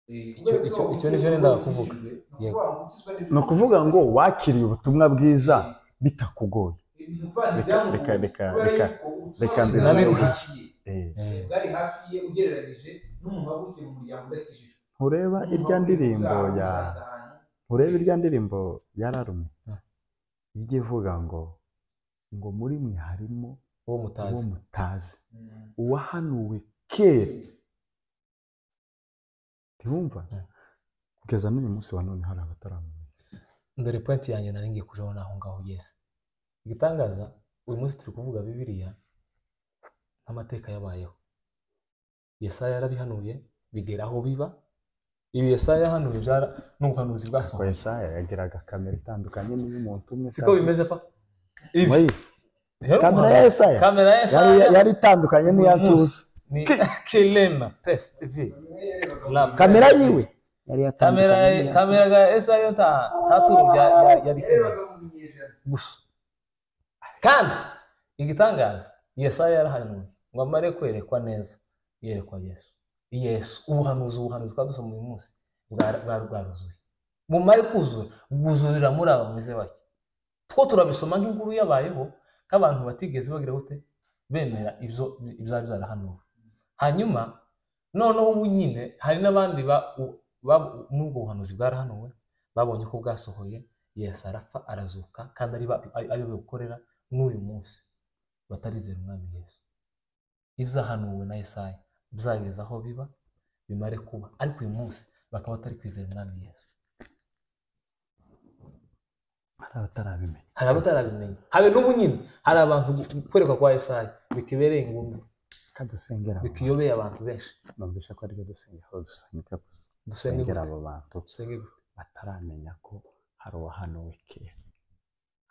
[SPEAKER 4] Eh,
[SPEAKER 2] Icyo-
[SPEAKER 4] kubera
[SPEAKER 2] icyo-
[SPEAKER 4] ko
[SPEAKER 2] icyo nicyo nendaga kuvuga.
[SPEAKER 4] wakijijwe, ni ukuvuga
[SPEAKER 2] Yego.
[SPEAKER 4] ngo ukizwa n'ibintu-
[SPEAKER 1] ni ukuvuga ngo wakiriye ubutumwa bwiza bitakugoye
[SPEAKER 4] ibintu mva
[SPEAKER 1] Reka-
[SPEAKER 4] ntibyamugore.
[SPEAKER 1] reka- reka-
[SPEAKER 4] Kubera
[SPEAKER 1] reka-
[SPEAKER 4] yuko ubutumwa
[SPEAKER 1] reka
[SPEAKER 4] bwiza
[SPEAKER 2] mbiruhuke.
[SPEAKER 4] hafi ye,
[SPEAKER 1] Eh,
[SPEAKER 2] eh,
[SPEAKER 4] bwari hafi ye ugereranyije n'umuntu wavukiye mu muryango udakijijwe
[SPEAKER 1] ntureba irya ndirimbo ya
[SPEAKER 4] Uzamusanze ahantu
[SPEAKER 1] ntureba irya ndirimbo yararume
[SPEAKER 2] Ah.
[SPEAKER 1] ijya ivuga ngo ngo muri mwe harimo
[SPEAKER 2] uwo
[SPEAKER 1] uwo
[SPEAKER 2] mutazi
[SPEAKER 1] mutazi
[SPEAKER 4] Mm.
[SPEAKER 1] uwahanuwe kera ntiwumva
[SPEAKER 2] Mm.
[SPEAKER 1] kugeza n'uyu munsi wa none hari abataramenya
[SPEAKER 2] dore pointi yanjye nari ngiye kujaho naho ngaho ugeze igitangaza uyu munsi turi kuvuga bibiliya nk'amateka yabayeho yesaya yarabihanuye bigera aho biba ibi yesaya yahanuye byara n'ubuhanuzi
[SPEAKER 1] ko
[SPEAKER 2] bwasohoye
[SPEAKER 1] yesaya yagiraga kamera itandukanye n'iy'umuntu umwe
[SPEAKER 2] siko bimeze pa Ibi.
[SPEAKER 1] Oyi,
[SPEAKER 2] Rero
[SPEAKER 1] kamera
[SPEAKER 2] umuhanuzi-
[SPEAKER 1] ya Yesaya
[SPEAKER 2] kamera ya
[SPEAKER 1] yari,
[SPEAKER 2] yesaya
[SPEAKER 1] yari itandukanye n'iya
[SPEAKER 2] Uyu munsi.
[SPEAKER 1] tuza
[SPEAKER 2] ni kilema pes tv Lab.
[SPEAKER 1] kamera yiwe yari
[SPEAKER 2] kamera
[SPEAKER 1] yatandukanye n'iya
[SPEAKER 2] kamera
[SPEAKER 1] Tuzi.
[SPEAKER 2] ga yesaya yo nta nta tuntu bya bya- yabikeneye
[SPEAKER 4] yarebaga mu binyejana
[SPEAKER 2] gusa kandi igitangaza yesaya yarahanuye ngo amare kwerekwa neza yerekwa yesu yesu ubuhanuzi ubuhanuzi twadusoma uyu munsi bwa- bwari bwaruzuye mumare kuzura bwuzurira muri aba bameze bake two turabisoma nk'inkuru yabayeho nk'abantu batigeze bagira gute bemera ibyo ibyari byarahanuwe hanyuma noneho ubu nyine hari n'abandi ba- u- ba- muri ubwo buhanuzi bwarahanuwe babonye ko bwasohoye yesu arapfa arazuka kandi ari ba- ari- ari bo gukorera n'uyu munsi batarizera umwami yesu ibyahanuwe na yesaya bizageza aho biba bimare kuba ariko uyu munsi bakaba batari kwizera umwami yesu
[SPEAKER 1] hari abatarabimenya
[SPEAKER 2] hari abatarabimenya habe n'ubu nyine hari abantu gu- kwerekwa kwa yesaya bikibereye ingumbi
[SPEAKER 1] kadusengera abo bantu.
[SPEAKER 2] bikiyobeye abantu benshi
[SPEAKER 1] numvisha ko aribyo dusengera aho dusanga gusa
[SPEAKER 2] dusenge
[SPEAKER 1] dusengera
[SPEAKER 2] gute
[SPEAKER 1] abo bantu
[SPEAKER 2] dusenge gute
[SPEAKER 1] bataramenya ko hari uwahanuwe kera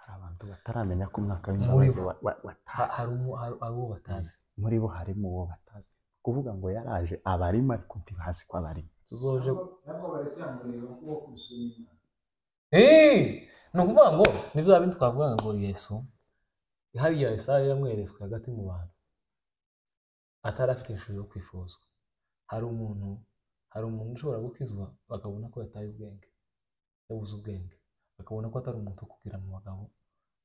[SPEAKER 1] hari abantu bataramenya ko umwaka
[SPEAKER 2] Muri
[SPEAKER 1] w'imbabazi
[SPEAKER 2] bo.
[SPEAKER 1] wa- wa-
[SPEAKER 2] Ha-
[SPEAKER 1] wataha
[SPEAKER 2] hari umu- hari- hari uwo batazi
[SPEAKER 1] muri bo harimo uwo batazi kuvuga ngo yaraje abarimo ariko ntibazi ko abarimo
[SPEAKER 2] tuzoje
[SPEAKER 4] ntabwo baracyamureba kuko kubisura inyuma
[SPEAKER 2] Eh, ni ukuvuga ngo ni bya bindi twavugaga ngo yesu hariya yesaya yamweretswe hagati mu bantu atari afite ishusho yo kwifuzwa hari umuntu hari umuntu ushobora gukizwa bakabona ko yataye ubwenge yabuze ubwenge bakabona ko atari umuntu wo kubwira mu bagabo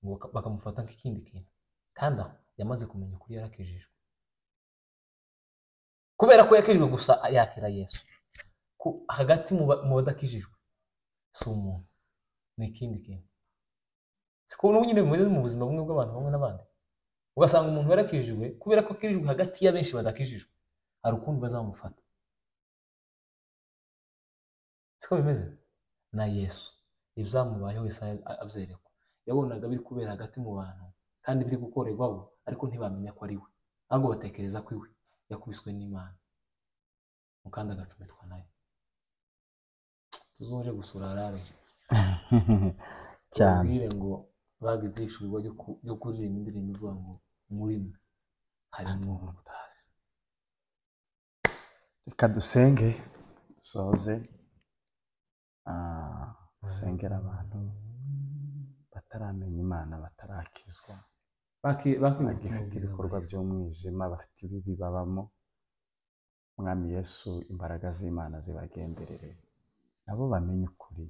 [SPEAKER 2] ngo baka- bakamufata nk'ikindi kintu kandi aho yamaze kumenya ukuri yarakijijwe kubera ko yakijijwe gusa yakira yesu Ku- hagati mu ba- mu badakijijwe si umuntu ni ikindi kintu siko n'ubu nyine bimeze mu buzima bumwe bw'abantu bamwe n'abandi ugasanga umuntu yarakijijwe kubera ko akirijwe hagati ya benshi badakijijwe hari ukundi bazamufata siko bimeze na yesu ibyamubayeho yesaya a- abyerekwa yabonaga biri kubera hagati mu bantu kandi biri gukorerwa bo ariko ntibamenya ko ari we ahubwo batekereza ko iwe yakubiswe n'imana mu kandi agacumitwa nayo tuzoje gusura harare
[SPEAKER 1] cyane
[SPEAKER 2] ubabwire ngo bagize ishurwa ryo ku- ryo kuririmba indirimbo ivuga ngo muri mwe harimo ubutazi
[SPEAKER 1] reka dusenge dusoze Ah, dusengera abantu bataramenya imana batarakizwa
[SPEAKER 2] Baki- bakwiye
[SPEAKER 1] bagifite
[SPEAKER 2] gukomeza
[SPEAKER 1] ibikorwa
[SPEAKER 2] amaraso.
[SPEAKER 1] by'umwijima bafite ibibi babamo mwami yesu imbaraga z'imana zibagenderere nabo bamenye ukuri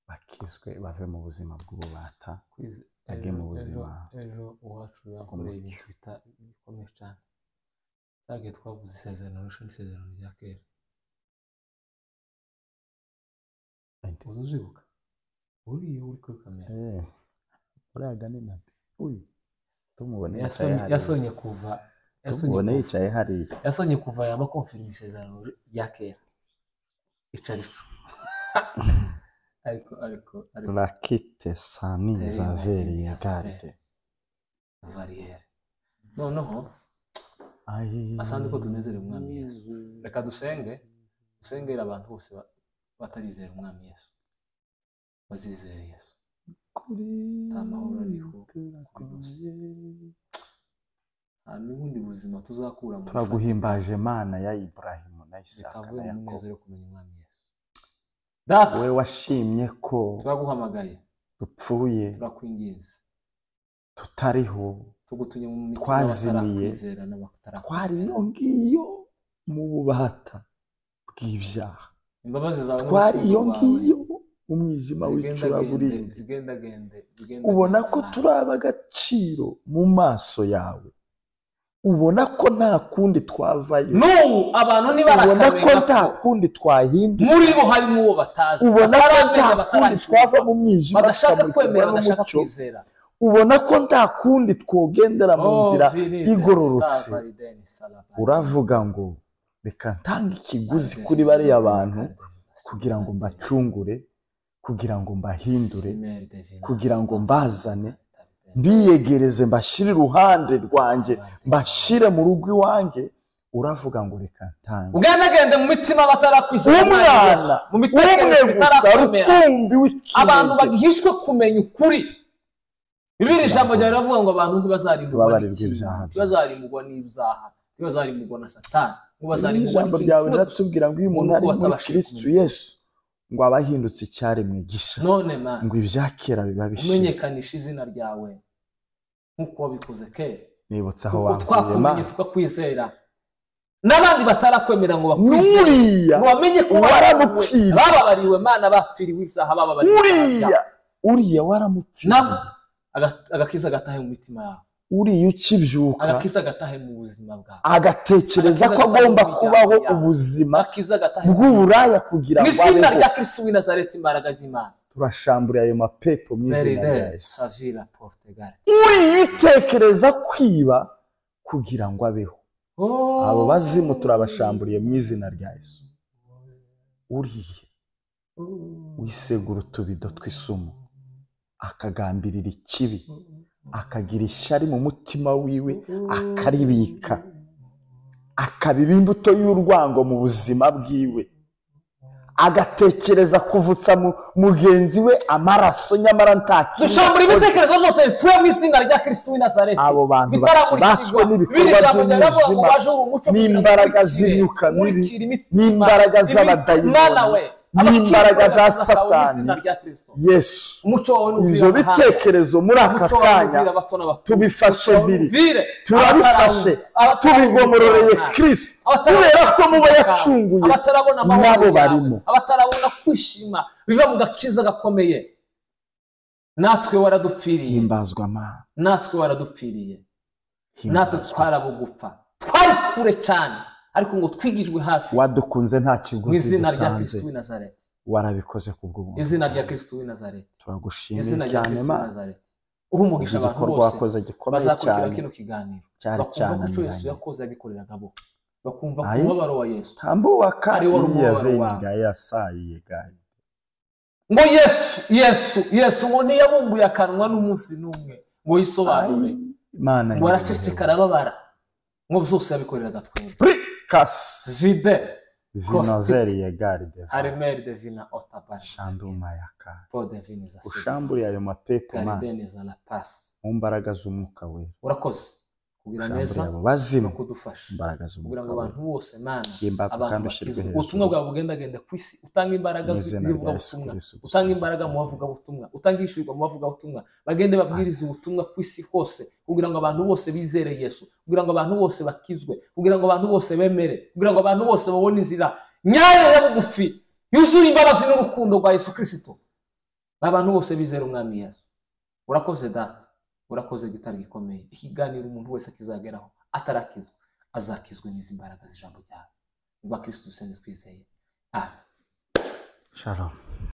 [SPEAKER 1] bakizwe bave mu buzima bw'ububata
[SPEAKER 2] Kwize-
[SPEAKER 1] age mu buzima
[SPEAKER 2] ejo uwacu yakoreye ibintu bita bikomeye cyane cyangwa twavuze isezerano rishya n'isezerano rya kera
[SPEAKER 1] Right.
[SPEAKER 2] uzi uzibuka uriya uri kuri kamera
[SPEAKER 1] Eh, uriya gani na uyu tumubona yicaye
[SPEAKER 2] Yasonye-
[SPEAKER 1] hariya
[SPEAKER 2] yasonye kuva yasonye
[SPEAKER 1] tumubona
[SPEAKER 2] kuva-
[SPEAKER 1] yicaye hariya
[SPEAKER 2] yasonye kuva yaba konfirima isezerano rya kera icarifu ariko ariko ariko
[SPEAKER 1] rakite sani
[SPEAKER 2] Terina
[SPEAKER 1] zaveri ya
[SPEAKER 2] Elias
[SPEAKER 1] garde
[SPEAKER 2] variyeri noneho asanga uko tunezerewe umwami yesu reka dusenge dusengere abantu bose ba- batarizera umwami yesu bazizere yesu
[SPEAKER 1] kuri
[SPEAKER 2] Nta mahoro ariho,
[SPEAKER 1] turaguye
[SPEAKER 2] nta n'ubundi buzima tuzakura mu
[SPEAKER 1] turaguhimbaje mana ya iburahimu na isaka
[SPEAKER 2] bitavuye
[SPEAKER 1] na
[SPEAKER 2] mu
[SPEAKER 1] yakobo
[SPEAKER 2] munezero wo kumenya umwami yesu data
[SPEAKER 1] wowe washimye ko
[SPEAKER 2] turaguhamagaye
[SPEAKER 1] dupfuye
[SPEAKER 2] turakwinginze
[SPEAKER 1] tutariho
[SPEAKER 2] tugutumye mu mitima
[SPEAKER 1] Twazimiye.
[SPEAKER 2] y'abatakwizera n'abatarakwizera.
[SPEAKER 1] twari iyo ngiyo mu bubata bw'ibyaha
[SPEAKER 2] imbabazi zawe
[SPEAKER 1] twari iyo
[SPEAKER 2] n'urukundo rwawe
[SPEAKER 1] ngiyo mu mwijima
[SPEAKER 2] zigendagende
[SPEAKER 1] w'icuraburindi
[SPEAKER 2] zigendagende zigendagende
[SPEAKER 1] ubona ko
[SPEAKER 2] nabi.
[SPEAKER 1] turi ab'agaciro mu maso yawe ubona ko nta kundi twavayo
[SPEAKER 2] n'ubu abantu
[SPEAKER 1] ubona ko nta
[SPEAKER 2] ntibarakaberwa
[SPEAKER 1] kundi twahinduka
[SPEAKER 2] muri bo harimo uwo batazi
[SPEAKER 1] ubona ko
[SPEAKER 2] bataramenya,
[SPEAKER 1] nta kundi
[SPEAKER 2] bataracuruza,
[SPEAKER 1] twava mu mwijima
[SPEAKER 2] badashaka
[SPEAKER 1] tukamurikirwa
[SPEAKER 2] kwemera badashaka
[SPEAKER 1] n'umucyo
[SPEAKER 2] kwizera
[SPEAKER 1] ubona ko nta kundi twogendera mu
[SPEAKER 2] Oh,
[SPEAKER 1] nzira
[SPEAKER 2] Viride,
[SPEAKER 1] igororotse
[SPEAKER 2] Star Validen, Salabari,
[SPEAKER 1] uravuga ngo reka ntange ikiguzi
[SPEAKER 2] Validen,
[SPEAKER 1] kuri bariya
[SPEAKER 2] Validen,
[SPEAKER 1] bantu
[SPEAKER 2] Validen,
[SPEAKER 1] kugira ngo
[SPEAKER 2] Validen,
[SPEAKER 1] mbacungure kugira ngo mbahindure
[SPEAKER 2] Simeri Devina,
[SPEAKER 1] kugira ngo
[SPEAKER 2] Star
[SPEAKER 1] mbazane,
[SPEAKER 2] Validen,
[SPEAKER 1] mbiyegereze mbashyire iruhande rwanjye
[SPEAKER 2] Validen.
[SPEAKER 1] mbashyire mu rugo iwanjye uravuga ngo reka ntange
[SPEAKER 2] ugendagende mu mitima batarakwishyura
[SPEAKER 1] umwana
[SPEAKER 2] mu
[SPEAKER 1] umwe
[SPEAKER 2] mitekerereze
[SPEAKER 1] gusa
[SPEAKER 2] itarakomera
[SPEAKER 1] rukumbi
[SPEAKER 2] abantu
[SPEAKER 1] w'ikinege
[SPEAKER 2] bagihishwe kumenya ukuri bibiri ijambo ryawe riravuga ngo abantu ntibazarimburwa
[SPEAKER 1] Tubabarirwe
[SPEAKER 2] n'ikibi,
[SPEAKER 1] ibyaha byacu.
[SPEAKER 2] ntibazarimburwa n'ibyaha ntibazarimburwa na satani
[SPEAKER 1] iri
[SPEAKER 2] ntibazarimburwa
[SPEAKER 1] jambo
[SPEAKER 2] n'ikintu
[SPEAKER 1] ryawe
[SPEAKER 2] kimwe gusa.
[SPEAKER 1] riratubwira ngo iyo umuntu
[SPEAKER 2] Nuko
[SPEAKER 1] ari muri
[SPEAKER 2] batabashije
[SPEAKER 1] kirisitu
[SPEAKER 2] kumenya.
[SPEAKER 1] yesu ngo aba ahindutse icyaremwe gisha
[SPEAKER 2] none mana
[SPEAKER 1] ngo ibya kera biba bishize
[SPEAKER 2] umenyekanisha izina ryawe nk'uko wabikoze kera
[SPEAKER 1] nibutse aho
[SPEAKER 2] kuko
[SPEAKER 1] wankuye ma
[SPEAKER 2] twakumenye tukakwizera n'abandi batarakwemera ngo bakwizere
[SPEAKER 1] n'uriya
[SPEAKER 2] ngo bamenye ko
[SPEAKER 1] waramupfiriye.
[SPEAKER 2] bababariwe mana bapfiriwe ibyaha bababariwe ibyaha
[SPEAKER 1] uriya
[SPEAKER 2] byabo.
[SPEAKER 1] uriya waramupfiriye
[SPEAKER 2] nabo aga- agakiza gatahe mu mitima yabo
[SPEAKER 1] uriya ukibyuka
[SPEAKER 2] agakiza gatahe mu buzima bwawe
[SPEAKER 1] agatekereza ko
[SPEAKER 2] Agakiza
[SPEAKER 1] agomba
[SPEAKER 2] gatahe mu
[SPEAKER 1] kubaho
[SPEAKER 2] miryango yabo.
[SPEAKER 1] ubuzima
[SPEAKER 2] akiza gatahe
[SPEAKER 1] bw'uburaya kugira
[SPEAKER 2] mu
[SPEAKER 1] ngo
[SPEAKER 2] izina
[SPEAKER 1] abeho
[SPEAKER 2] rya kirisitu w'i nazareti imbaraga z'imana
[SPEAKER 1] turashamburiye ayo mapepo mu izina
[SPEAKER 2] meride
[SPEAKER 1] rya yesu
[SPEAKER 2] savira portugal
[SPEAKER 1] uriya utekereza kwiba kugira ngo abeho abo bazimu turabashamburiye mu izina rya yesu uriya wisegura utubido tw'isumo akagambirira ikibi akagira ishyari mu mutima wiwe akaribika akabiba imbuto y'urwango mu buzima bwiwe agatekereza kuvutsa mu- mugenzi we amaraso nyamara nta kibi
[SPEAKER 2] dushambura
[SPEAKER 1] yakoze.
[SPEAKER 2] ibitekerezo byose bipfuye mu izina rya kirisitu w'i nazareti
[SPEAKER 1] abo bantu baswe
[SPEAKER 2] bitarakurikizwa biri
[SPEAKER 1] n'ibikorwa
[SPEAKER 2] ijambo ryavuga ngo
[SPEAKER 1] by'umwijima
[SPEAKER 2] baje uri umucyo kugira ngo
[SPEAKER 1] n'imbaraga
[SPEAKER 2] ukurikire,
[SPEAKER 1] z'imyuka mibi
[SPEAKER 2] ukurikire imitima,
[SPEAKER 1] n'imbaraga
[SPEAKER 2] imitima,
[SPEAKER 1] z'abadayimoni,
[SPEAKER 2] mwana we,
[SPEAKER 1] n'imbaraga
[SPEAKER 2] abakiri
[SPEAKER 1] za
[SPEAKER 2] bato basawe mu izina
[SPEAKER 1] Satani.
[SPEAKER 2] rya Kristo.
[SPEAKER 1] yesu
[SPEAKER 2] umucyo wawe n'uvira
[SPEAKER 1] ibyo
[SPEAKER 2] amahanga.
[SPEAKER 1] bitekerezo muri aka
[SPEAKER 2] Umuco wawe
[SPEAKER 1] kanya
[SPEAKER 2] n'uvira abato n'abakuru.
[SPEAKER 1] tubifashe
[SPEAKER 2] Umuco wawe
[SPEAKER 1] biri
[SPEAKER 2] n'uvire
[SPEAKER 1] turabifashe
[SPEAKER 2] abatarawu-
[SPEAKER 1] tubigomororeye
[SPEAKER 2] abatarawu-
[SPEAKER 1] kristo
[SPEAKER 2] abatarabona
[SPEAKER 1] kubera ko muba
[SPEAKER 2] kwiza
[SPEAKER 1] yacunguye
[SPEAKER 2] kawe, abatarabona amahoro
[SPEAKER 1] nabo
[SPEAKER 2] yawe,
[SPEAKER 1] barimo.
[SPEAKER 2] abatarabona kwishima biva mu gakiza gakomeye natwe waradupfiriye
[SPEAKER 1] himbazwa mana
[SPEAKER 2] natwe waradupfiriye natwe
[SPEAKER 1] himbazwa
[SPEAKER 2] twarabugufa twari kure cyane ariko ngo twigijwe hafi
[SPEAKER 1] wadukunze nta
[SPEAKER 2] mu
[SPEAKER 1] kiguzi
[SPEAKER 2] izina rya
[SPEAKER 1] dutanze
[SPEAKER 2] kirisitu w'i nazareti
[SPEAKER 1] warabikoze ku bw'ubuntu
[SPEAKER 2] izina rya kirisitu w'i nazareti izina
[SPEAKER 1] turagushimiye
[SPEAKER 2] rya
[SPEAKER 1] cyane
[SPEAKER 2] kirisitu w'i
[SPEAKER 1] mana
[SPEAKER 2] nazareti uha umugisha abantu
[SPEAKER 1] igikorwa
[SPEAKER 2] bose
[SPEAKER 1] wakoze gikomeye
[SPEAKER 2] bazakurikira
[SPEAKER 1] cyane
[SPEAKER 2] kino kiganiro
[SPEAKER 1] cyari
[SPEAKER 2] bakumva ko icyo yesu
[SPEAKER 1] cyananiranye
[SPEAKER 2] yakoze yagikoreraga bo bakumva ku
[SPEAKER 1] Aye.
[SPEAKER 2] mubabaro wa yesu
[SPEAKER 1] tambuka
[SPEAKER 2] Ari wo
[SPEAKER 1] iya
[SPEAKER 2] rumubabaro wawe.
[SPEAKER 1] veniga yasayiye gayi
[SPEAKER 2] ngo yesu yesu yesu ngo ntiyabumbuye akanwa n'umunsi n'umwe ngo yisobanure
[SPEAKER 1] mana
[SPEAKER 2] ngo araceceka arababara ngo byose yabikoreraga twebwe
[SPEAKER 1] prikasi
[SPEAKER 2] vide
[SPEAKER 1] vinoveriye garide
[SPEAKER 2] aremeri devina otabari
[SPEAKER 1] shanduma yaka
[SPEAKER 2] po devini za
[SPEAKER 1] ushamburiye ayo mapepo mana
[SPEAKER 2] garideni za la pasi
[SPEAKER 1] mu mbaraga z'umwuka we
[SPEAKER 2] urakoze kugira neza
[SPEAKER 1] ushamburiye abo
[SPEAKER 2] no
[SPEAKER 1] bazimu
[SPEAKER 2] kudufasha
[SPEAKER 1] imbaraga
[SPEAKER 2] kugira ngo
[SPEAKER 1] z'umwuka we
[SPEAKER 2] abantu bose mana
[SPEAKER 1] himbazwa
[SPEAKER 2] abantu
[SPEAKER 1] kandi ushyirwe
[SPEAKER 2] bakizwe ubutumwa
[SPEAKER 1] hejuru
[SPEAKER 2] bwawe bugendagende ku isi utanga imbaraga
[SPEAKER 1] mu izina rya yesu
[SPEAKER 2] z'ivugabutumwa
[SPEAKER 1] kirisitu
[SPEAKER 2] utanga
[SPEAKER 1] dusinze
[SPEAKER 2] imbaraga mu
[SPEAKER 1] twizeye.
[SPEAKER 2] bavugabutumwa utanga ishyirwa mu bavugabutumwa bagende babwirize ubutumwa ku isi hose kugira ngo abantu bose bizere yesu kugira ngo abantu bose bakizwe kugira ngo abantu bose bemere kugira ngo abantu bose babone inzira nyayo ya bugufi yuzuye imbabazi n'urukundo rwa yesu kirisito abantu bose bizere umwami yesu urakoze data urakoze gitari gikomeye ikiganiro umuntu wese akizageraho atarakizwa azakizwa n'izi mbaraga z'ijambo ryawe ni rwa kirisitu dusenze twizeye amen
[SPEAKER 1] shalom